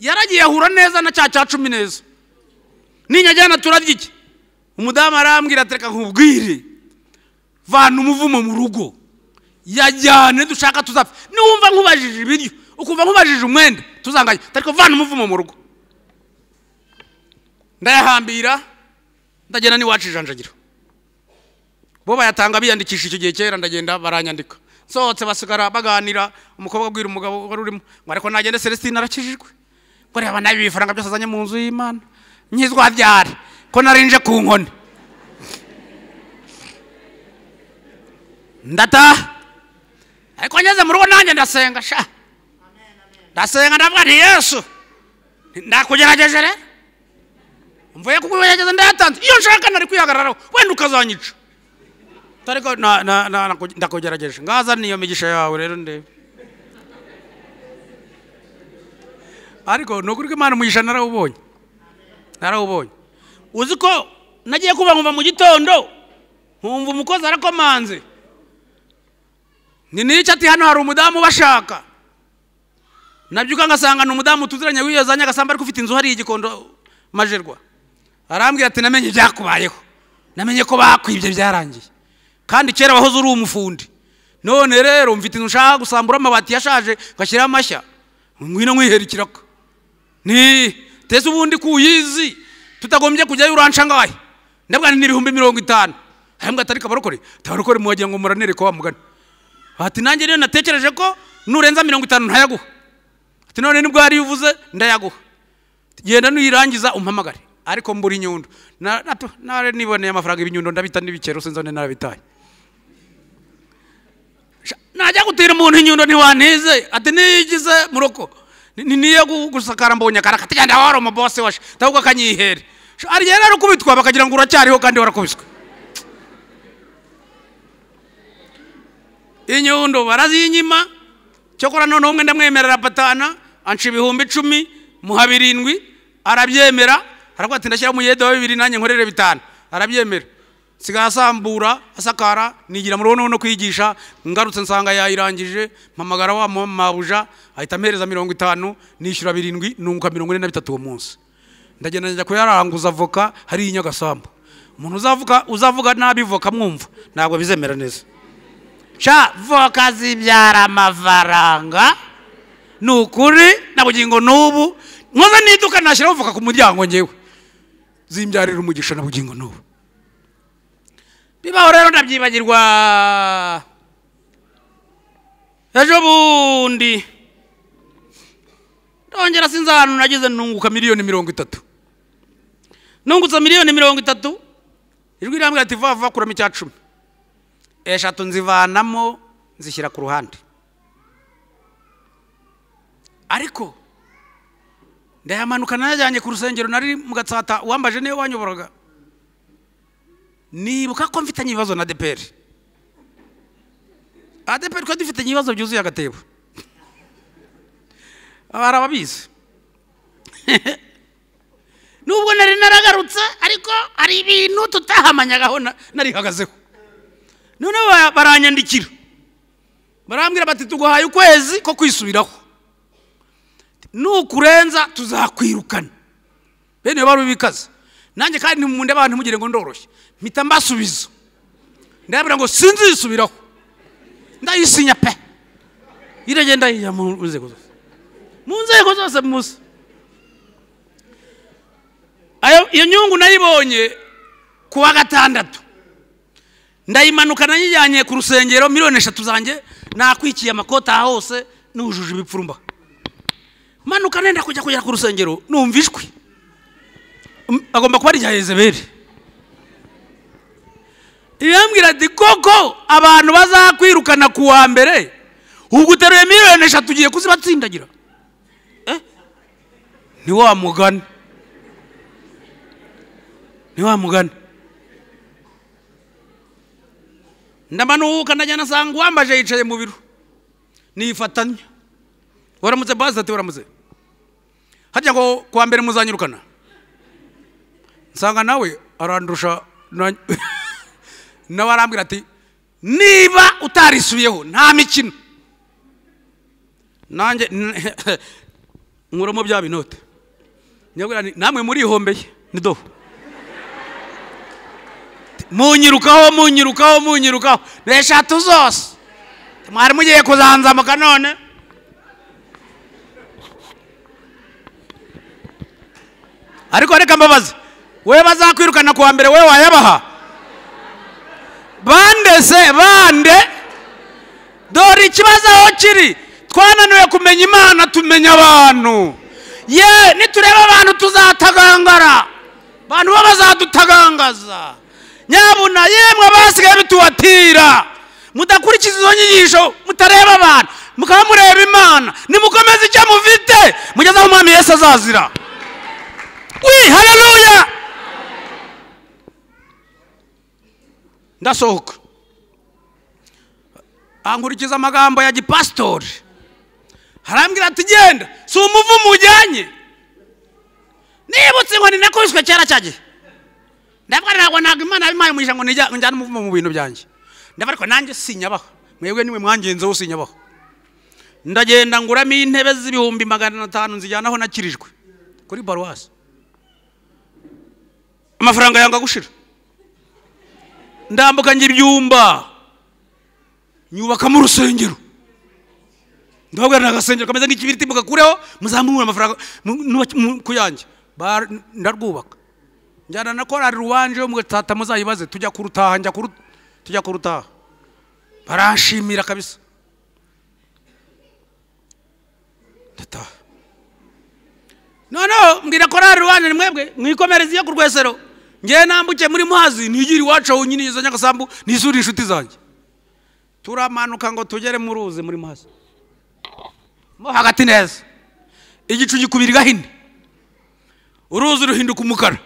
yaragiye ahura neza na cya cya cumi neza ninyajyana turarya iki umudamu arambwira ati reka nkubwire vana umuvumo mu rugo yajyane dushaka tuzapfa niwumva nkubajije ibiryo ukumva nkubajije umwenda tuzanganya ariko vana umuvumo mu rugo ndayahambira ndagenda n'iwacu ijanjagira bo bayatanga biyandikisha icyo gihe kera ndagenda baranyandika nsohotse basigara baganira umukobwa abwira umugabo wari urimo ngo ariko nagende celestine arakijijwe ngo reba nabi ibifaranga byose azanye mu nzu y'imana nkizwa byari ko narinje ku nkoni ndataha ariko ngeze mu rugo nanjye ndasenga sha ndasenga ndavuga nti yesu ndakugerageje rero mvuye kukugerageza ndayatanze iyo nshaka nari kwihagararaho wenda ukazanyica tariko na- na- na- na- ndakugerageje ngaza niyo migisha yawe rero ndebe ariko ni ukuri ko imana umugisha narawubonye narawubonye uzi ko nagiye kuba nkumva mu gitondo nkumva umukozi arakomanze ni n'icyo ati hano hari umudamu ubashaka nabyuka ngasanga ni umudamu tuziranye wiyozanye agasamba ariko ufite inzu hariya igikondo majerwa arambwira ati namenye ibyakubayeho namenye ko bakwibye byarangiye kandi kera wahoze uri umufundi none rero mfite inzu nshaka gusambura amabati yashaje ngashyiraho amashya ngwino nkwihera ikiraka ni tese ubundi kuyizi tutagombye kujyayo uranca ngahe ndabwa ni n'ibihumbi mirongo itanu hambwa atari kabarokore tabarokore muwagira ngo muranere ko wamugana ati nanjye rero natekereje ko nurenza mirongo itanu ntayaguha ati none nibwo hariyo uvuze ndayaguha Ati, genda nuyirangiza umpamagare ariko mbura inyundo Na- na- nare niboneye amafaranga ibinyundo ndabita n'ibikero sinzone narabitaye Sha, najya gutira umuntu inyundo ntiwantize ati niyigize muroko Ni- ni- niyo gu- gusakara mbonye akaraka ati genda wari umubose washe ahubwo akanyihere Sha, hari igihe rero ukubitwa bakagira ngo uracyariho kandi warakubiswe inyundo barazinyima cyokora noneho umwe ndamwemerera patana anca ibihumbi icumi muha birindwi arabyemera aravuga ati ndashyira umuyede wa bibiri nanjye nkorere bitanu arabyemera nsigaye asambura asakara nigira muri noneho no kwigisha ngarutse nsanga yayirangije mpamagara wa mama mabuja ahita ampereza mirongo itanu nishyura birindwi nunguka mirongo ine na bitatu uwo munsi ndagenda njya kuyaranguza voka hariya i nyagasambu umuntu uzavuga uzavuga nabi voka mwumva ntabwo bizemera neza sha voka zibyara amafaranga ni ukuri nabugira ngo n'ubu nkoze n'iduka nashyiraho voka ku muryango ngewe zimbyarira umugisha na bugingo n'ubu bibaho rero ndabyibagirwa ejo bundi ndongera sinzi ahantu nagize nunguka miliyoni mirongo itatu nungutse miliyoni mirongo itatu ijwi rirambwira ati vuba vuba kuramo icya cumi eshatu nzivanamo nzishyira ku ruhande ariko ndayamanuka najyanye ku rusengero nari mu gatsata uwambaje niwe wanyoboraga nibuka ko mfitanye ibibazo na adeperi adeperi twari dufitanye ibibazo byuzuye agatebo hari ababizi nubwo nari naragarutse ariko hari ibintu tutahamanyagaho na- narihagazeho noneho ba- baranyandikira barambwira bati tuguhaye ukwezi ko kwisubiraho nukurenza tuzakwirukana bene iyo bari bikaze nanjye kandi nimunde abantu mugire ngo ndoroshye mpita mbasubiza ndababwira ngo sinzisubiraho ndayisinya pe iragenda yijya mu nzego zose mu nzego zose muzi Ayo- iyo nyungu nayibonye ku wa gatandatu ndayimanuka nayijyanye ku rusengero miliyoni eshatu zanjye nakwikiye amakota aha hose nujuje ibipfurumba manuka nenda kujya kujya ku rusengero numva ijwi Um, agomba kuba ari irya yezeberi irambwira ati koko abantu bazakwirukana ku wa mbere ubwo uteruye miliyoni eshatu ugiye kuzibatsindagira Eh? ni wa mugani ni wa mugani ndamanuka ndajya nasanga uwambaje yicaye mu biro nifatanya waramutse bazi ati waramutse hajya ngo kuwa mbere muzanyirukana nsanga nawe arandusha na- nawe arambwira ati niba utarisubiyeho nta mikino nanjye nkuramo bya binote nyabwira nti namwe murihombeye nidoho munyirukaho munyirukaho munyirukaho ni eshatu zose mwari mugiye kuzanzamuka none ariko reka mbabaze we bazakwirukana kuwa mbere we wayabaha bande se bande dore ikibazo aho kiri twananiwe kumenya imana tumenya abantu ye nitureba abantu tuzatagangara abantu bo bazadutagangaza nyabuna yemwe abasigaye bitubatira mudakurikiza izo nyigisho mutareba abantu mukaba mureba imana nimukomeze icyo mufite mugeze aho umwami yesu azazira wi haleluya ndasohoka ankurikiza amagambo ya gipasitori harambwira ati genda si umuvumo ujyanye nibutse ngo ni nakubiswe kera cya gihe ndavuga ntabwo ntabwo imana yabimpaye umugisha ngo nijya- njyane umuvumo mu bintu byanjye ndavuga ariko nanjye sinyabaho mwebwe niwe mwangenzeho sinyabaho ndagenda nguramo intebe z'ibihumbi magana atanu nzijyanaho nakirijwe kuri paruwasi amafaranga yanga gushira ndambuka ngira ibyumba nyubakamo urusengero ndababwira ni agasengero kameze nk'ikibiriti mugakureho muzamure amafaranga mu- nubake- mu- ku yanjye Ba- ndarwubaka njyana na korari rubanje yo mugatata muzayibaze tujya kurutaha njya kuru tujya kurutaha baranshimira kabisa ndataha noneho mbwira korari rubanje ni mwebwe mwikomereze iyo ku rwesero ngewe nambuke muri muhazi ntigire iwacu honyine izo nyagasambu nisure inshuti zanjye turamanuka ngo tugere mu ruzi muri muhazi mo hagati neza igicu gikubira igahini uruzi ruhinduka umukara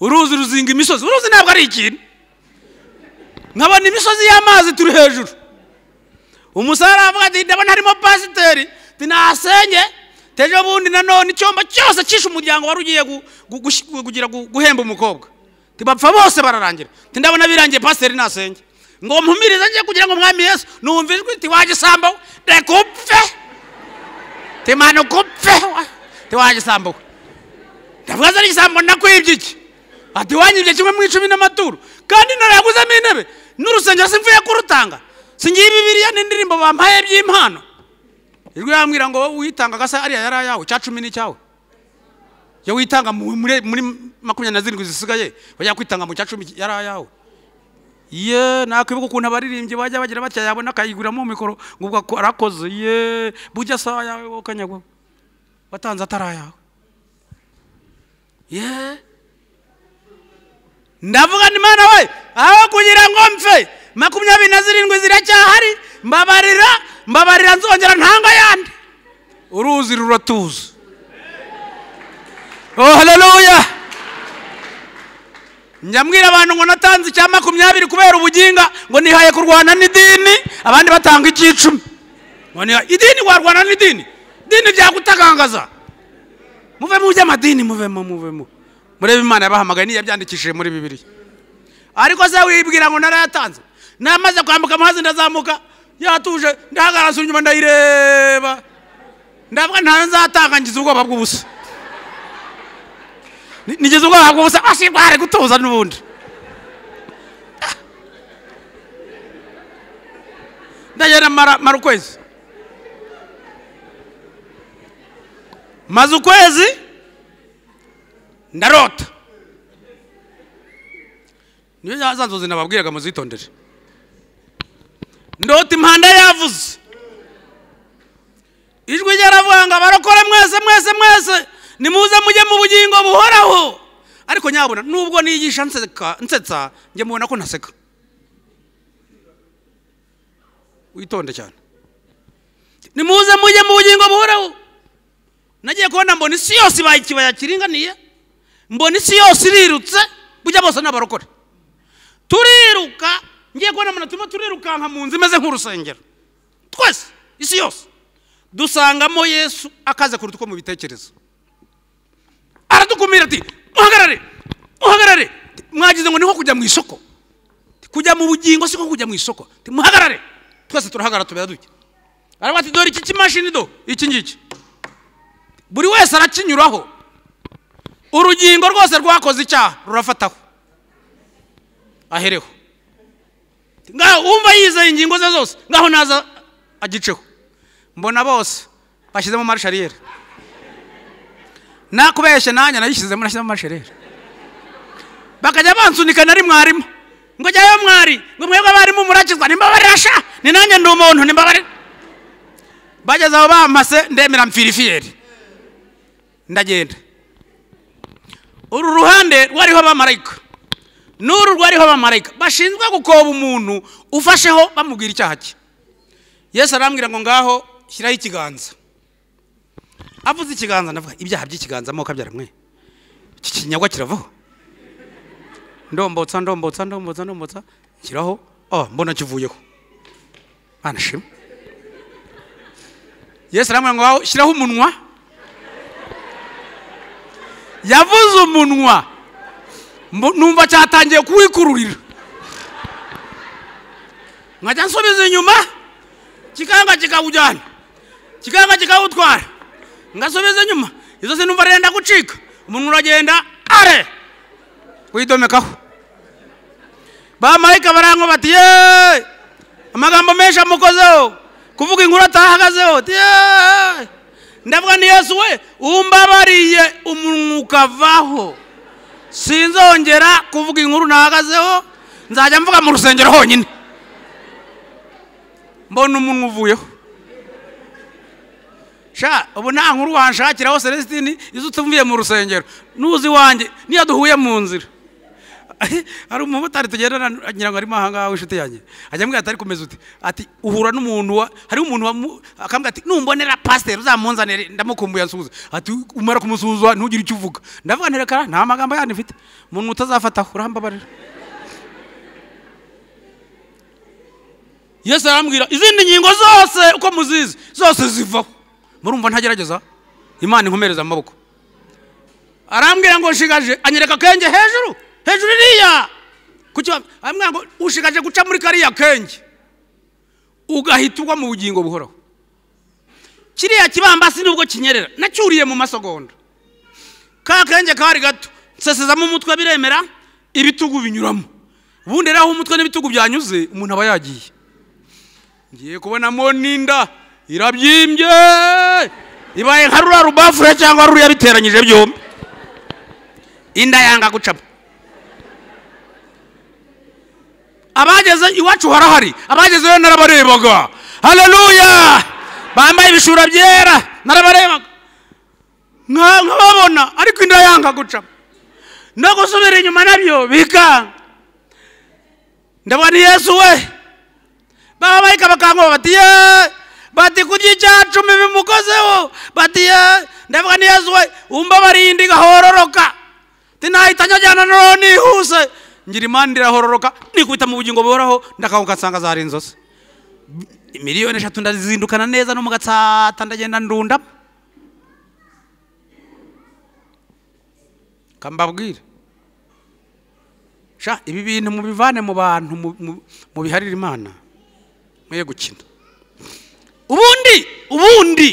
uruzi ruzinga imisozi uruzi ntabwo ari ikintu nkabona imisozi y'amazi turi hejuru umusarani aravuga ati ndabona harimo pasiteri tinahasenye tejo bundi nanone icyomba cyose cyishe umuryango wari ugiye gu- gu- gush- gu- kugira gu- guhemba umukobwa tibapfa bose bararangira Ati, ndabona birangiye pasiteri nasenge ngo mpumirize njye kugira ngo mwami yesu numva ijwi tiwagisambo reka upfe timanuka upfe tiwagisambo we ndavuga zari igisambo nakwibye iki ati wanyibye kimwe mu icumi n'amaturo kandi naraguzemo intebe n'urusengero simvuye kurutanga singiye bibiriya n'indirimbo bampaye by'impano ijwi yambwira ngo wowe witanga gasa ariya yari ayawe cya cumi n'icyawe iyo witanga mu- muri muri makumyabiri na zirindwi zisigaye bajya kwitanga mu cya cumi yari ayawe ye nakwibuka ukuntu abaririmbyi bajya bagira batya yabona akayiguramo mikoro ngo ubwo ako- arakoze ye bujya saa yawe wowe ukanyagwaho watanze atari ayawe ye ndavuga ni mana we aho kugira ngo mpfe makumyabiri na zirindwi ziracyahari mbabarira mbabarira nzongera ntanga yandi uruzi ruratuza oh haleluya njyambwira abantu ngo natanze icya makumyabiri kubera ubuginga ngo nihaye kurwana n'idini abandi batanga icy'icumi ngo niha- idini warwana n'idini idini byagutagangaza muve mu by'amadini muvemo muvemo murebe imana yabahamagaye niyo yabyandikishije muri bibiri ariko se wibwira ngo narayatanze namaze kwambuka amazi ndazamuka yatuje ndahagarara nsubira inyuma ndayireba ndavuga ntayo nzatanga ngize ubwoba bw'ubusa Ni- nigize ubwoba bw'ubusa ashirware gutuza n'ubundi Ah. ndagenda mara mara ukwezi maze ukwezi ndarota niyo za- za nzozi nababwiraga muzitondere ndota impanda yavuze ijwi ryaravuga ngo abarokore mwese mwese mwese nimuze mujye mu bugingo buhoraho ariko nyabona nubwo nigisha nseka nsetsa njye mubona ko ntaseka witonde cyane nimuze mujye mu bugingo buhoraho nagiye kubona mbona isi yose ibaye ikibaya kiringaniye mbona isi yose irirutse bujya bose ni abarokore turiruka ngiye kubona umuntu turimo turirukanka mu nzu imeze nk'urusengero twese isi yose dusangamo yesu akaze kuruta uko mubitekereza aradukumira ati muhagarare muhagarare mwagize ngo ni nko kujya mu isoko kujya mu bugingo si nko kujya mu isoko Ati, muhagarare twese turahagarara tubera dutya aravuga ati dore iki kimashini do iki ngiki buri wese arakinyuraho urugingo rwose rwakoze icyaha rurafataho ahereho ngaho wumva yizeye ingingo ze zose ngaho naza agiceho mbona bose bashyizemo marishariyeri nakubeshye nanjye nayishyizemo nashyizemo marishariyeri bakajya bansunika nari mwarimu ngo jyayo mwari ngo mwebwe abarimu murakizwa nimbabarasha ni nanjye ndi umuntu nimbabare bageze aho bampase ndemera mfirifiyeri ndagenda uru ruhande rwariho abamarayika n'uru rwariho abamarayika bashinzwe gukoba umuntu ufasheho bamubwira icyaha cye yesu arambwira ngo ngaho shyiraho ikiganza avuze ikiganza ndavuga ibyaha by'ikiganza amoko abyara mwe iki kinyagwa kiravaho ndombotsa ndombotsa ndombotsa ndombotsa nshyiraho oh mbona kivuyeho anashima yesu arambwira ngo ngaho shyiraho umunwa yavuze umunwa Mbo- numva cyatangiye kuwikururira nkajya nsubiza inyuma kikanga kikawujyana kikanga kikawutwara ngasubiza inyuma izo si numva renda gucika umuntu uragenda are widomekaho bamarayika barango bati ye amagambo menshi amukozeho kuvuga inkuru atahagazeho ati ye ndavuga ni yesu we umbabariye umunwa ukavaho sinzongera kuvuga inkuru nahagazeho nzajya mvuga mu rusengero honyine mbona umuntu uvuyeho sha ubu nta nkuru wanshakiraho celestini izo utumviye mu rusengero nuzi wanjye niyo duhuye mu nzira hari umumotari tugendana ngira ngo arimo ahangaha w'inshuti yanjye ajya ambwira ati ariko umeze ute ati uhura n'umuntu wa hariho umuntu wamu- akambwira ati numbonera pasiteri uzamunzanire ndamukumbuye ansuhuze ati umara kumusuhuza ntugire icyo uvuga ndavuga nti reka nta magambo yandi mfite umuntu utazafataho urambabarira yesu arambwira izindi ngingo zose uko muzizi zose zivaho murumva ntagerageza imana inkomereza amaboko arambwira ngo nshigaje anyereka akenge hejuru hejuru iriya kuki wa- arambwira ngo ushigaje guca muri kariya kenge ugahita ugwa mu bugingo buhoraho kiriya kibambasi nubwo kinyerera nacyuriye mu masegonda ka kenge kari gato nsesezamo umutwe biremera ibitugu binyuramo ubundi rero aho umutwe n'ibitugu byanyuze umuntu aba yagiye ngiye kubonamo n'inda irabyimbye ibaye nka ruriya rubafure cyangwa ruriya biteranyije byombi inda yanga gucamo abageze iwacu harahari abagezeyo narabarebaga haleluya bambaye ibishura byera narabarebaga nka- nkababona ariko inda yanga gucamo no gusubira inyuma nabyo bikanga ndabona yesu we babamarayika bakankuba bati ye bati kurya icya cumi bimukozeho bati ye ndavuga ni yesu we umbabariye indi igahororoka tinahita njyajyana noneho nihuse ngira imana irahororoka nikubita mu bugingo buhoraho ndakahuka nsanga zari inzozi miliyoni eshatu ndazindukana neza no mu gatsata ndagenda ndunda kambabwire sha ibi bintu mubivane mu bantu mu- mu- mubiharire imana mwe gukina ubundi ubundi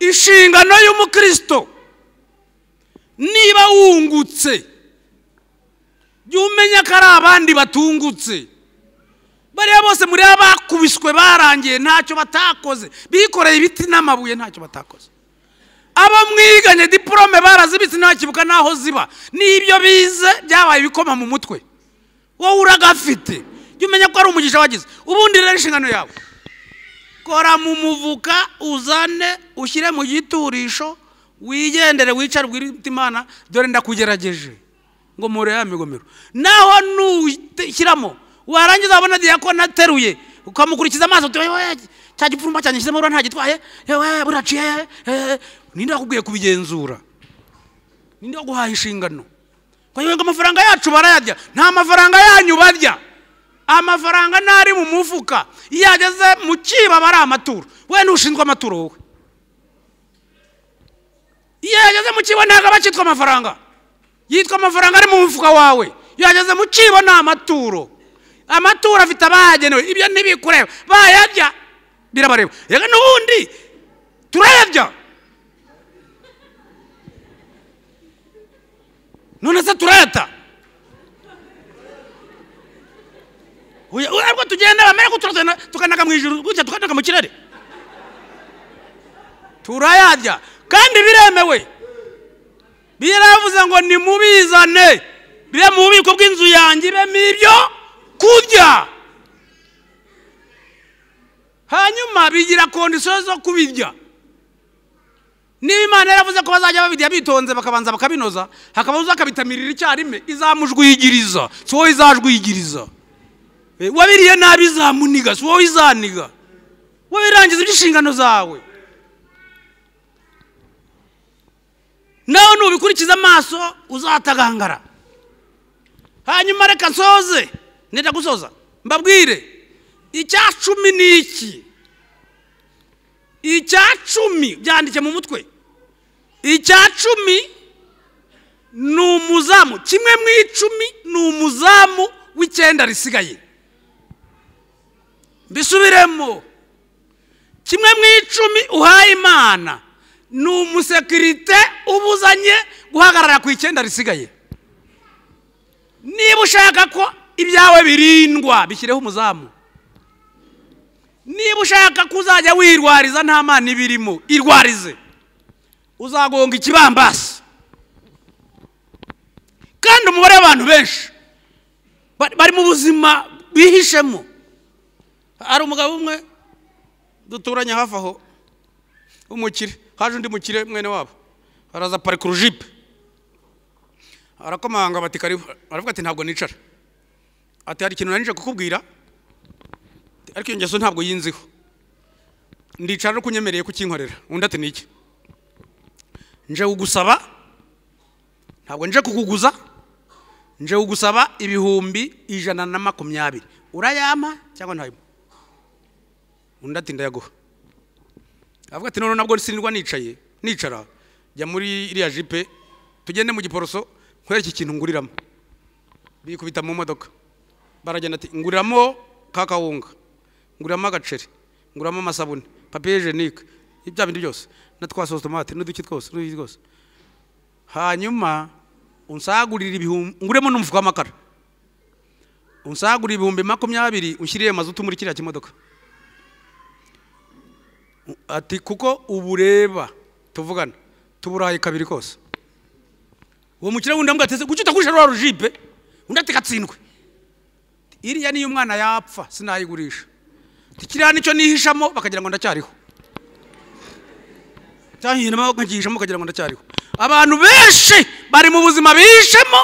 inshingano y'umukristo niba wungutse jya umenya ko ari abandi batungutse bariya bose muri abakubiswe barangiye ntacyo batakoze bikoreye ibiti n'amabuye ntacyo batakoze abo mwiganye diporome barazibitse ntakibuka n'aho ziba n'ibyo bize byabaye ibikoma mu mutwe wowe uragafite jya umenya ko ari umugisha wagize ubundi rero inshingano yawe kora mu muvuka uzane ushyire mu giturisho wigendere wicare ubwire uti imana dore ndakugerageje ngo mure ya migomero naho nushyiramo warangiza wabona diyakoni ateruye ukamukurikiza amaso uti "Wewe, cya gipfumba cyanjye nshyizemo urabona ntagitwaye yewe buraciye eh, eh." ninde wakubwiye kubigenzura ninde waguhaye inshingano kugira ngo amafaranga yacu barayarya nta mafaranga yanyu barya amafaranga ntari mu mufuka iyo ageze mu kibo aba ari amaturo we ntushinzwe amaturo wowe iyo yageze mu kibo ntabwo aba akitwa amafaranga yitwa amafaranga ari mu mufuka wawe iyo yageze mu kibo ni amaturo amaturo afite abayagenewe ibyo ntibikureba bayarya birabareba reka n'ubundi turayarya none se turayata Oya, oya, ariko tugenda bamera ko turagenda tukanaga mu ijuru gutya tukanaga mu kirere turayarya kandi biremewe biravuze ngo nimubizane bire mu bubiko bw'inzu yanjye ibemo ibyo kurya hanyuma bigira kondisiyo zo kubirya niba imana yaravuze ko bazajya babirya bitonze bakabanza bakabinoza hakaba uza akabitamirira icyarimwe izamujwigiriza si wowe izajwigiriza Eh, wabiriye nabi izamuniga si wowe izaniga wabirangiza iby'inshingano zawe nawe nubikurikiza amaso uzatagangara hanyuma reka nsoze nenda gusoza mbabwire icya cumi ni iki icya cumi byandike mu mutwe icya cumi ni umuzamu kimwe mu icumi ni umuzamu w'icyenda risigaye mbisubiremo kimwe mu icumi uhaye imana ni umusekirite ubuzanye guhagarara ku icyenda risigaye niba ushaka ko ibyawe birindwa bishyireho umuzamu niba ushaka ko uzajya wirwariza nta mana ibirimo irwarize uzagonga ikibambasi kandi umubare w'abantu benshi ba- bari mu buzima bihishemo hari umugabo umwe duturanye hafi aho w'umukire haje undi mukire mwene wabo araza aparika urujipe arakomanga bati karibu aravuga ati ntabwo nicara ati hari ikintu nanije kukubwira ariko iyo ngeso ntabwo yinziho ndicara no kunyemereye kukinkorera undi ati niki nje kugusaba ntabwo nje kukuguza nje kugusaba ibihumbi ijana na makumyabiri urayampa cyangwa ntayampa undi ati ndayaguha avuga ati none nabwo sinirwa nicaye nicara jya muri iriya jipe tugende mu giporoso nkwereke ikintu nguriramo bikubita mu modoka baragenda ati nguriramo ka kawunga nguriramo agaceri nguriramo amasabune papiye jenike ibya bindi byose na twa sositomate n'uduki twose n'uduki twose hanyuma unsagurire ibihumbi nguremo n'umufuka w'amakara unsagurire ibihumbi makumyabiri unshyirire mazutu muri kiriya kimodoka ati kuko ubureba tuvugana tuburaye kabiri kose uwo mukire wundi amubwira ati kuki utagurisha rwa rujipe undi ati katsindwe iriya niyo umwana yapfa sinayigurisha ati kiriya nicyo nihishamo bakagira ngo ndacyariho cyahiramo nkagihishamo bakagira ngo ndacyariho abantu benshi bari mu buzima bihishemo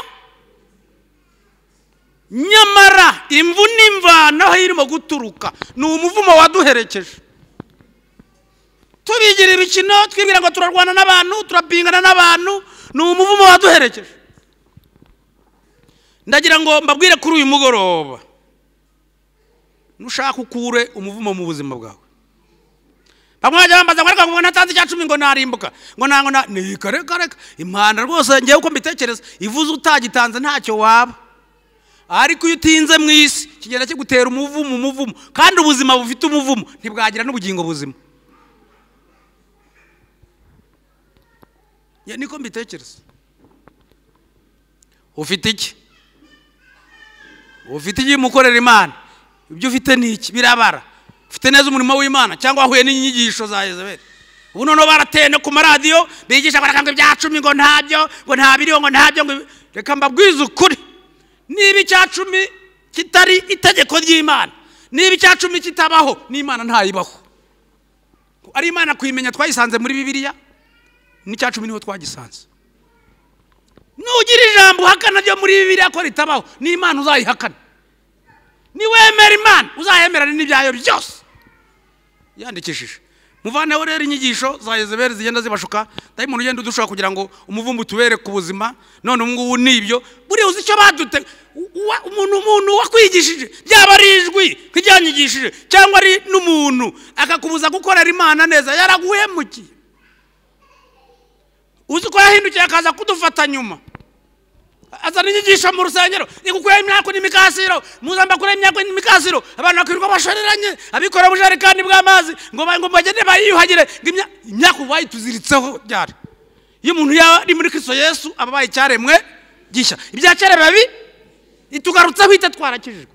nyamara imvu n'imvanaho irimo guturuka ni umuvumo waduherekeje tubigira ibikino twibwira ngo turarwana n'abantu turapingana n'abantu ni umuvumo waduherekeje ndagira ngo mbabwire kuri uyu mugoroba nushaka ukure umuvumo mu buzima bwawe bamwe bajya bambaza ngo ariko ngo ntatanze icya cumi ngo narimbuka ngo nango na ni reka reka impanda rwose ngewe uko mbitekereza ivuze utagitanze ntacyo waba ariko iyo utinze mu isi kigenda kigutera umuvumo umuvumo kandi ubuzima bufite umuvumo ntibwagira n'ubugingo buzima Ya, niko mbitekereza ufite iki ufite iki mukorera imana ibyo ufite ni iki birabara ufite neza umurimo w'imana cyangwa wahuye n'inyigisho za yezebeli ubu noneho barateye no ku maradiyo bigisha barakanga ibya cumi ngo ntabyo ngo nta biriho ngo ntabyo ngo ibi- reka mbabwize ukuri niba icya cumi kitari itegeko ry'imana niba icya cumi kitabaho n'imana ntayibaho ari imana kuyimenya twayisanze muri bibiliya n'icya cumi niho twagisanze nugira ijambo uhakana ryo muri bibiriya ko ritabaho n'imana uzayihakana niwemera imana uzayemerane n'ibyayo byose yandikishije muvaneho rero inyigisho za yezebeli zigenda zibashuka dayimoni ugenda udushaka kugira ngo umuvumbu tubereke ubuzima none ubu ngubu ni ibyo buriya uzi icyo badute u- uwa- umuntu umuntu wakwigishije ryaba ari ijwi nk'iryanyigishije cyangwa ari n'umuntu akakubuza gukorera imana neza yaraguhemukiye uzi ko yahindukiye akaza kudufata nyuma azana inyigisho mu rusengero igukuraho imyaka n'imikasiro muzamba kure imyaka n'imikasiro abantu bakirirwa bashoreranye abikorera ubujerekani bw'amazi ngo ba- ngo bagende bayiyuhagire ngo imya- imyaka ubu bayituziritseho byari iyo umuntu yaba ari muri kristo yesu aba abaye icyaremwe gishya ibya kera biba bi itugarutseho ite twarakijijwe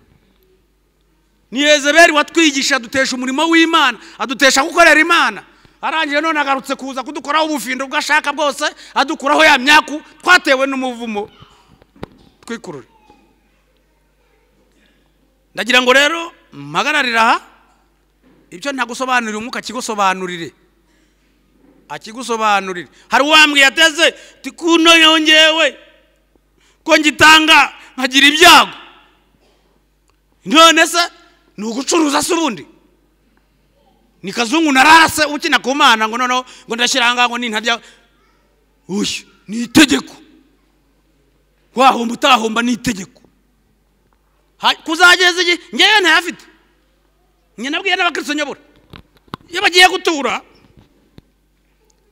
ni yezebeli watwigisha adutesha umurimo w'imana adutesha gukorera imana arangije none agarutse kuza kudukoraho ubufindo bwo ashaka bwose adukuraho ya myaku twatewe n'umuvumo twikurure ndagira ngo rero mpagararire aha ibyo ntagusobanurire umwuka akigusobanurire akigusobanurire hari uwambwiye ateze ati kuno yongewe ko ngitanga nkagira ibyago none se ni ugucuruza se ubundi ni kazungu narase ukina ku mana ngo noneho ngo ndashyira aha ngaha ngo nintarya uyu ni itegeko wahomba utahomba ni itegeko Ha- kuzageza igihe ngewe ntayafite njye nabwiye n'abakristo nyobora iyo bagiye gutura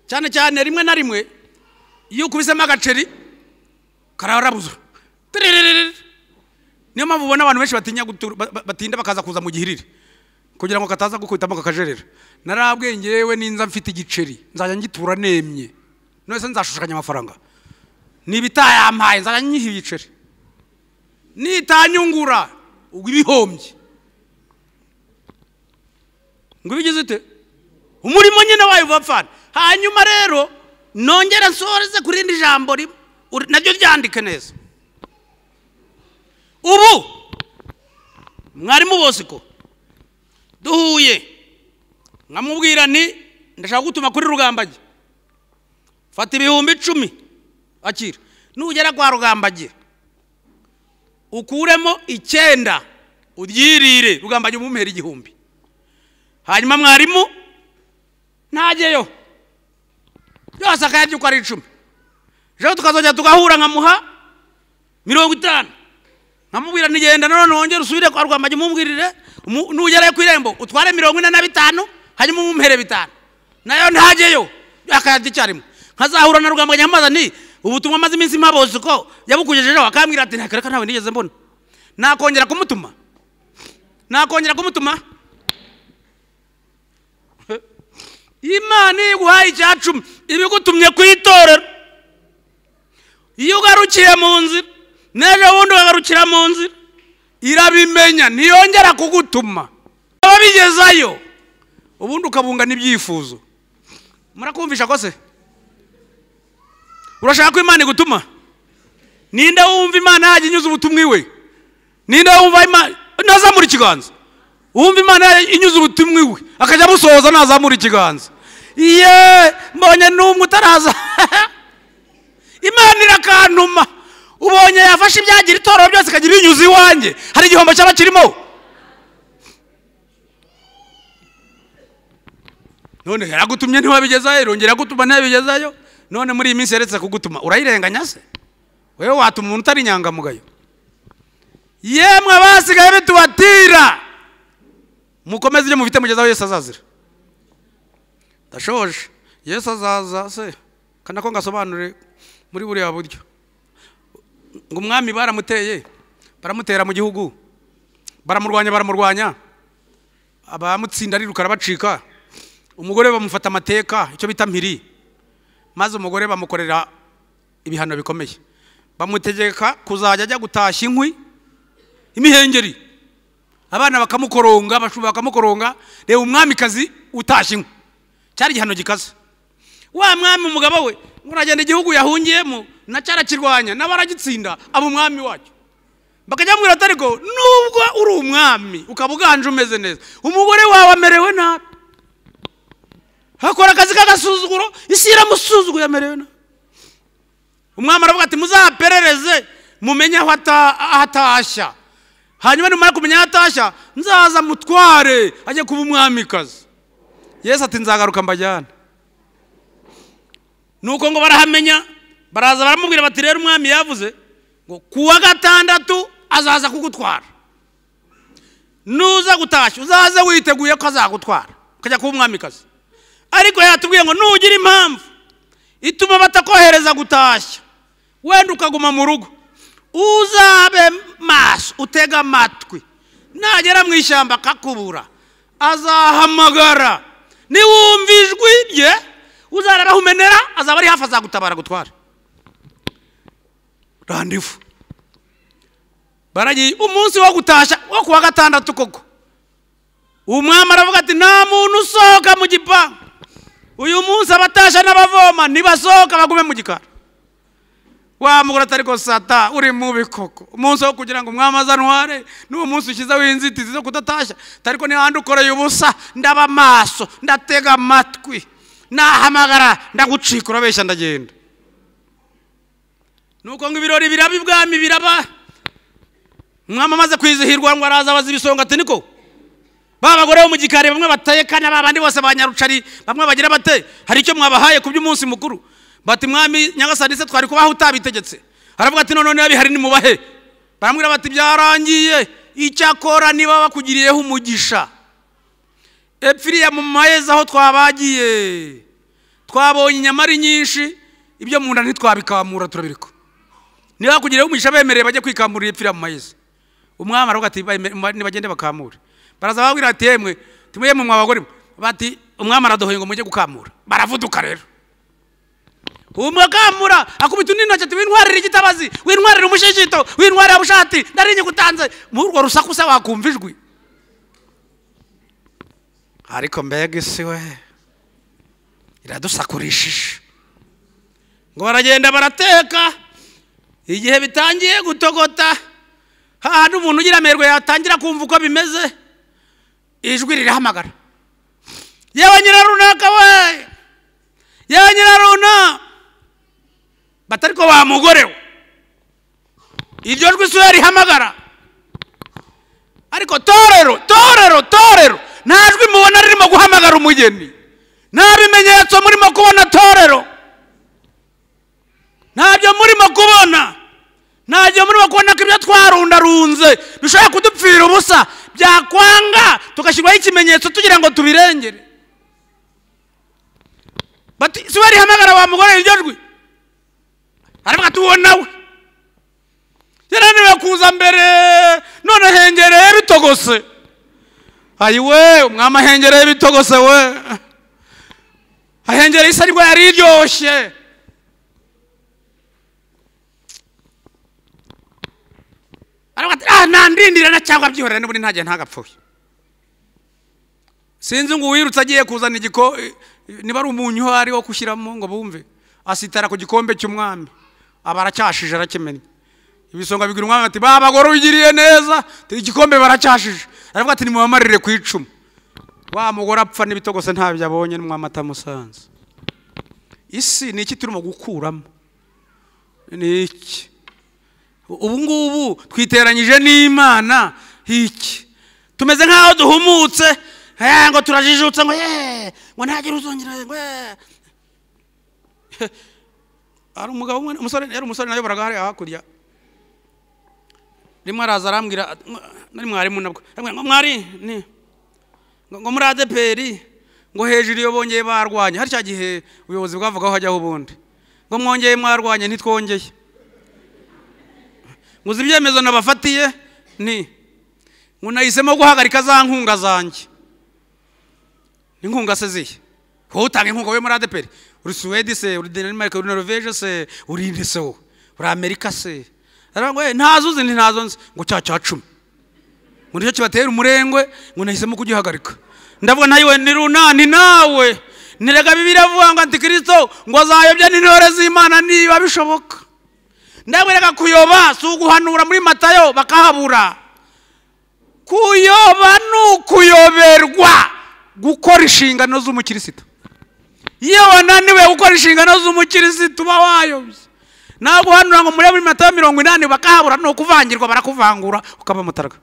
cyane cyane rimwe na rimwe iyo ukubisemo agaceri kararabuzwa Tiririri. niyo mpamvu ubona abantu benshi batinya gutura ba- ba- batinda bakaza kuza mu gihirire kugira ngo kataza gukubitamo kakajerera narabwiye ngewe ninza mfite igiceri nzajya ngitura nemye none se nzashushanya amafaranga niba itayampaye nzajya nyiha ibiceri nitanyungura ubwo ibihombye ngo ibigize ute umurimo nyine wayo uva apfana hanyuma rero nongera nsoreze ku rindi jambo rimwe uri- naryo ryandike neza ubu mwarimu bose ko duhuye nkamubwira nti ndashaka gutuma kuri rugambage fata ibihumbi icumi akira nugera kwa rugambage ukuremo icyenda uryirire rugambage umumpera igihumbi hanyuma mwarimu ntajyeyo yose akayarya uko ari icumi ejo tukazajya tugahura nkamuha mirongo itanu nkamubwira ntigenda none wongere usubire kwa rwambage umumbwirire umu- nugerayo ku irembo utware mirongo ine na bitanu hanyuma umumpere bitanu nayo ntajyeyo akayarya icyarimwe nkazahura na rwambage nkamubaza nti ubutumwa maze iminsi mpaboze ko yabukugejejeho akambwira ati ntakareka ntawe nigeze mbona nakongera kumutuma nakongera kumutuma imana iyo iguhaye icya cumi ibigutumye ku itorero iyo ugarukiye mu nzira n'ejo bundi ukagarukira mu nzira irabimenya ntiyongera kugutuma baba bigezayo ubundi ukabungana ibyifuzo murakumvisha ko se urashaka ko imana igutuma ninde wumva imana yajya inyuza ubutumwa iwe ninde wumva imana ntazamura ikiganza wumva imana inyuze ubutumwa iwe akajya amusohoza ntazamura ikiganza ye mbonye n'umwe utaraza imana irakantuma ubonye yafashe ibyagira itorero byose ikagira ibinyuze iwanjye hari igihombo cyaba kirimo none yaragutumye ntiwabigezayo irongera yagutuma ntiyabigezayo none muri iyi minsi yaretse kugutuma urayirenganya se wewe watuma umuntu utari inyangamugayo yemwe abasigaye bitubatira mukomeze ibyo mufite mugezaho yesu azazira ndashoje yesu azaza se kana ko ngasobanure muri buriya buryo ngo umwami baramuteye baramutera mu gihugu baramurwanya baramurwanya abamutsinda ariruka arabacika umugore bamufata amateka icyo bita mpiri maze umugore bamukorera ibihano bikomeye bamutegeka kuzajya ajya gutashya inkwi imihengeri abana bakamukoronga abashumba bakamukoronga reba umwamikazi utashye inkwi cyari igihano gikaze wa mwami umugabo we ngo uragenda igihugu yahungiyemo nacyarakirwanya n'abaragitsinda aba umwami wacyo bakajya bamubwira ati ariko nubwo uri umwami ukaba uganje umeze neza umugore wawe amerewe nabi hakora akazi k'agasuzuguro isi iramusuzuguye amerewe nabi umwami aravuga ati muzaperereze mumenye aho ata- aho atashya hanyuma nimara kumenya aho atashya nzaza mutware ajye kuba umwamikazi yesu ati nzagaruka mbajyana nuko ngo barahamenya baraza baramubwira bati rero umwami yavuze ngo ku wa gatandatu azaza kugutwara nuza gutashya uzaze witeguye ko azagutwara ukajya kuba umwamikazi ariko yatubwiye ngo nugira impamvu ituma batakohereza gutashya wenda ukaguma mu rugo uzabe maso utega amatwi nagera mu ishyamba akakubura azahamagara niwumva ijwi rye uzarara umenera azaba ari hafi azagutabara gutwara randivu baragiye umunsi wo gutashya wo ku wa gatandatu koko umwami aravuga ati nta muntu usohoka mu gipangu uyu munsi abatashya n'abavoma nibasohoka bagume mu gikari wamugura atari ko sata uri mu bikoko umunsi wo kugira ngo umwami azanware n'uwo munsi ushyizeho inzitizi zo kudatashya atari ko niba ukoreye ubusa ndaba amaso ndatega amatwi nahamagara ndagucika urabeshya ndagenda nuko ngo ibirori biraba ibwami biraba umwami amaze kwizihirwa ngo araza abaza ibisonga ati niko ba bagore bo mu gikari bamwe bateye kanya ba bandi bose ba nyarucari bamwe bagira bate hari icyo mwabahaye ku by'umunsi mukuru bati mwami nyagasani se twari kubaho utabitegetse aravuga ati none n'abihari ni mubahe baramubwira bati byarangiye icyakora niba bakugiriyeho umugisha epfiriya mu maheza aho twabagiye twabonye inyama ari nyinshi ibyo mu nda ntitwabikamura turabireka niba bakugiriyeho umugisha bemereye bajye kwikamurira epfiriya mu maheza umwami aravuga ati nibagende bakamure baraza bababwira bati yemwe timuye mu mwabagore bati umwami aradohoye ngo mujye gukamura baravuduka rero umukamura akubita undi ntoki ati wintwarire igitabazi wintwarire umushishito wintwarire ubushati ndarinye gutanze muri urwo rusaku se wakumva ijwi ariko mbega isi we iradusakurishije ngo baragenda barateka igihe bitangiye gutogota hahandi umuntu ugira amerwe yatangira kumva uko bimeze ijwi rirahamagara yewe nyirarunaka we yewe nyiraruna batari ko bamugorewe iryo jwi isura rihamagara ariko torero torero torero nta jwi mubona ririmo guhamagara umugeni nta bimenyetso murimo kubona torero ntabyo murimo kubona ntabyo murimo kubona ko ibyo twarundarunze bishobora kudupfira ubusa byakwanga tugashyirwaho ikimenyetso tugira ngo tubirengere si we rihamagara wa mugore iryo jwi aravuga ati uwo nawe yananiwe kuza mbere none hengereye bitogose ayi we umwami ahengereye ibitogose we ahengereye isa rwari yaryoshye ntandindirana cyangwa byihorera n'ubundi ntagihe ntagapfuye sinzi ngo uwirutse agiye kuzana igiko niba ari umunyu uhari wo gushyiramo ngo bumve asitara ku gikombe cy'umwami aba aracyashije arakimenye ibisonga bigira umwami bati babagore ugiriye neza igikombe baracyashije aravuga ati nimubamarire ku icumu wa mugore apfa n'ibitogose ntabyo abonye n'umwamata musanze isi ni iki turimo gukuramo ni iki ubu ngubu twiteranyije n'imana iki tumeze nk'aho duhumutse ngo turajijutse ngo yeee ngo ntagire uzongere ngo hari umugabo umwe umusore yari umusore nayoboraga hariya hakurya rimwe araza arambwira nari mwarimu nabwo ngo mwari ni ngo muri adeperi ngo hejuru iyo bongeye barwanya hari cya gihe ubuyobozi bwavugaho hajyaho ubundi ngo mwongeye mwarwanya ntitwongeye ngo uzi ibyemezo nabafatiye ni ngo nahisemo guhagarika za nkunga zanjye inkunga se zihe wowe utanga inkunga wowe muri adeperi uri suwedi se uri danimarike uri norvege se uri inde se wowe uri amerika se ntazo uzi ntazo nzi ngo cya cya cumi ngo nicyo kibatera umurengwe ngo nahisemo kugihagarika ndavuga nawe ni runani nawe nirega bibiri avuga ngo antikirisito ngo azayobya n'intore z'imana niba bishoboka ndabwereka kuyoba si uguhanura muri matayo bakahabura kuyoba ni ukuyoberwa gukora inshingano z'umukirisito iyo wananiwe gukora inshingano z'umukirisito uba wayobye nawe guhanura ngo murebe matayo mirongo inani bakahabura ni ukuvangirwa barakuvangura ukaba mutaraga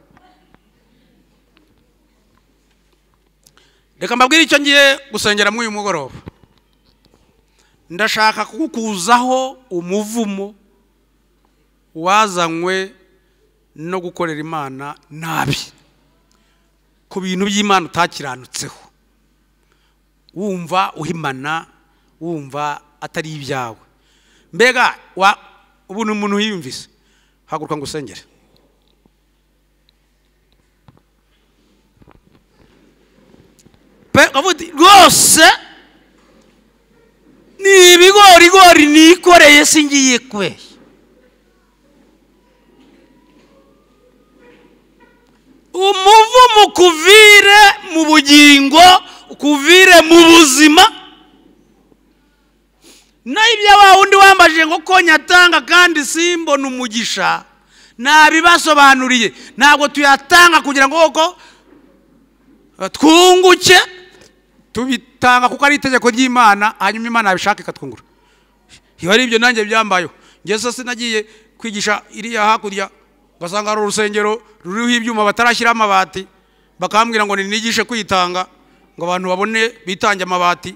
reka mbabwire icyo ngiye gusengera muri uyu mugoroba ndashaka kugukuzaho umuvumo wazanywe no gukorera imana nabi ku bintu by'imana utakiranutseho wumva uhimana wumva atari ibyawe mbega wa ubu ni umuntu wiyumvise haguruka ngo usengere pe uvuga rwose ni ibigorigori nikoreye singiye kwe umuvumo ukuvire mu bugingo ukuvire mu buzima naho ibyo wa wundi wambajije ngo ko nyatanga kandi simbona umugisha nabibasobanuriye ntabwo tuyatanga kugira ngo koko twunguke tubitanga kuko ari itegeko ry'imana hanyuma imana yabishaka ikatwungura iyo ari ibyo nanjye byambayeho ngeze sinagiye kwigisha iriya hakurya ugasanga hari urusengero ruriho ibyuma batarashyiraho amabati bakambwira ngo ninigishe kwitanga ngo abantu babone bitange amabati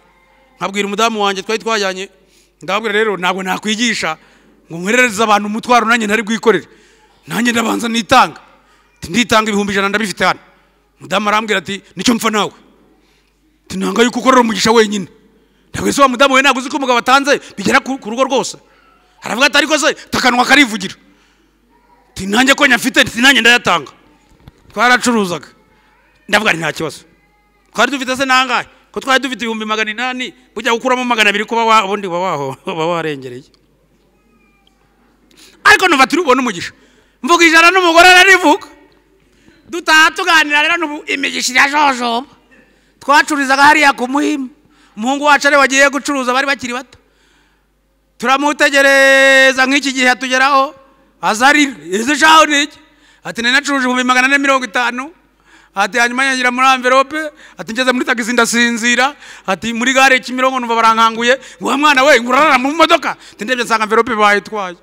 nkabwira umudamu wanjye twari twajyanye ndababwira rero ntabwo nakwigisha ngo nkoherereze abantu umutwaro nanjye ntari bwikorere nanjye ndabanza nitanga nditanga ibihumbi ijana ndabifite hano mudamu arambwira ati nicyo mpfa nawe tunanga yuko ukorera umugisha wenyine ntabwo ese wa mudamu we ntabwo uzi ko umugabo atanze bigera ku ku rugo rwose aravuga ati ariko se takanwa karivugira Ati, nanjye ko nyafite ati, nanjye ndayatanga twaracuruzaga ndavuga ati nta kibazo twari dufite se nangahe ko twari dufite ibihumbi magana inani bujya gukuramo magana abiri kuba wa- ubundi uba waho- uba warengereye ariko nuva turi bubone umugisha mvuga ijana n'umugore ararivuga dutaha tuganira rero n'ubu imigisha irajojoba twacururizaga hariya ku muhima umuhungu wacu ariwe wagiye gucuruza bari bakiri bato turamutegereza nk'iki gihe atugeraho azarira izi shaho ni iki ati nari nacuruje ibihumbi magana ane mirongo itanu ati hanyuma yangira muri amverope ati ngeze muri tagisi ndasinzira ati muri gare kimironko numva barankanguye ngo wa mwana we ngurarara mu modoka ati ndebye nsanga amverope bayitwaye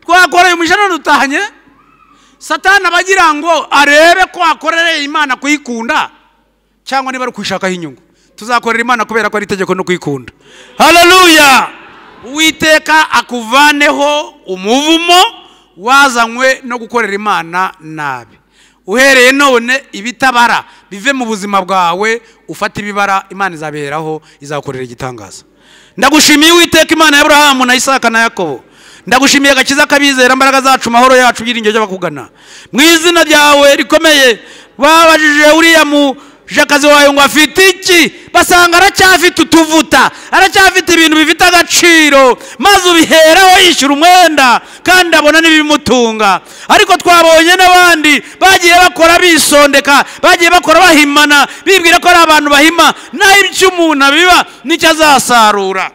twakoreye umujana dutahanye satani abagira ngo arebe ko wakorereye imana kuyikunda cyangwa niba ari ukuyishakaho inyungu tuzakorera imana kubera ko ari itegeko no kuyikunda haleluya uwiteka akuvaneho umuvumo wazanywe no gukorera imana nabi uhereye none ibitabara bive mu buzima bwawe ufata ibibara imana izabiheraho izagukorera igitangaza ndagushimiye uwiteka imana ya aburahamu na isaka na yakobo ndagushimiye agakiza kabizera imbaraga zacu mahoro yacu byiringiro by'abakugana mu izina ryawe rikomeye babajije uriya mujakazi wawe ngo afite iki basanga aracyafite utuvuta aracyafite ibintu bifite agaciro maze ubiheraho yishyura umwenda kandi abona n'ibimutunga ariko twabonye n'abandi bagiye bakora bisondeka bagiye bakora bahimana bibwira ko ari abantu bahima naho ibyo umuntu abiba nicyo azasarura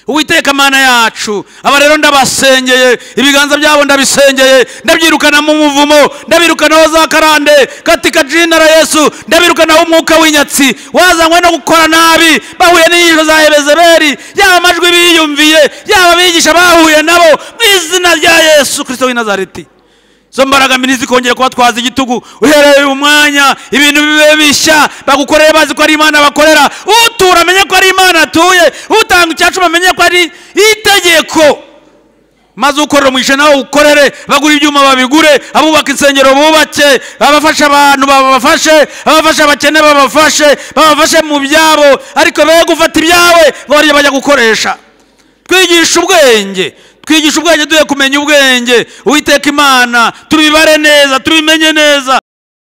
uwiteka mana yacu aba rero ndabasengeye ibiganza byabo ndabisengeye ndabyirukana mu muvumo ndabirukanaho za karande katika jina la yesu ndabirukanaho umwuka w'inyatsi wazanywe no gukora nabi bahuye n'inyigisho za ebezeberi yaba amajwi biyumviye yaba abigisha bahuye nabo mu izina rya yesu kirisito w'i nazareti izo mbaraga mbini zikongera kuba twaza igitugu uhereye uyu mwanya ibintu bibe bishya bagukoreye bazi ko ari imana bakorera utura amenye ko ari imana atuye utanga icyacuma amenye ko ari itegeko maze ukorera umugisha nawe ukorere bagura ibyuma babigure abubaka insengero bubake abafasha abantu babafashe abafasha abakene babafashe babafashe mu byabo ariko be gufata ibyawe bajya bajya gukoresha twigisha ubwenge twigisha ubwenge duhe kumenya ubwenge uwiteka imana tubibare neza tubimenye neza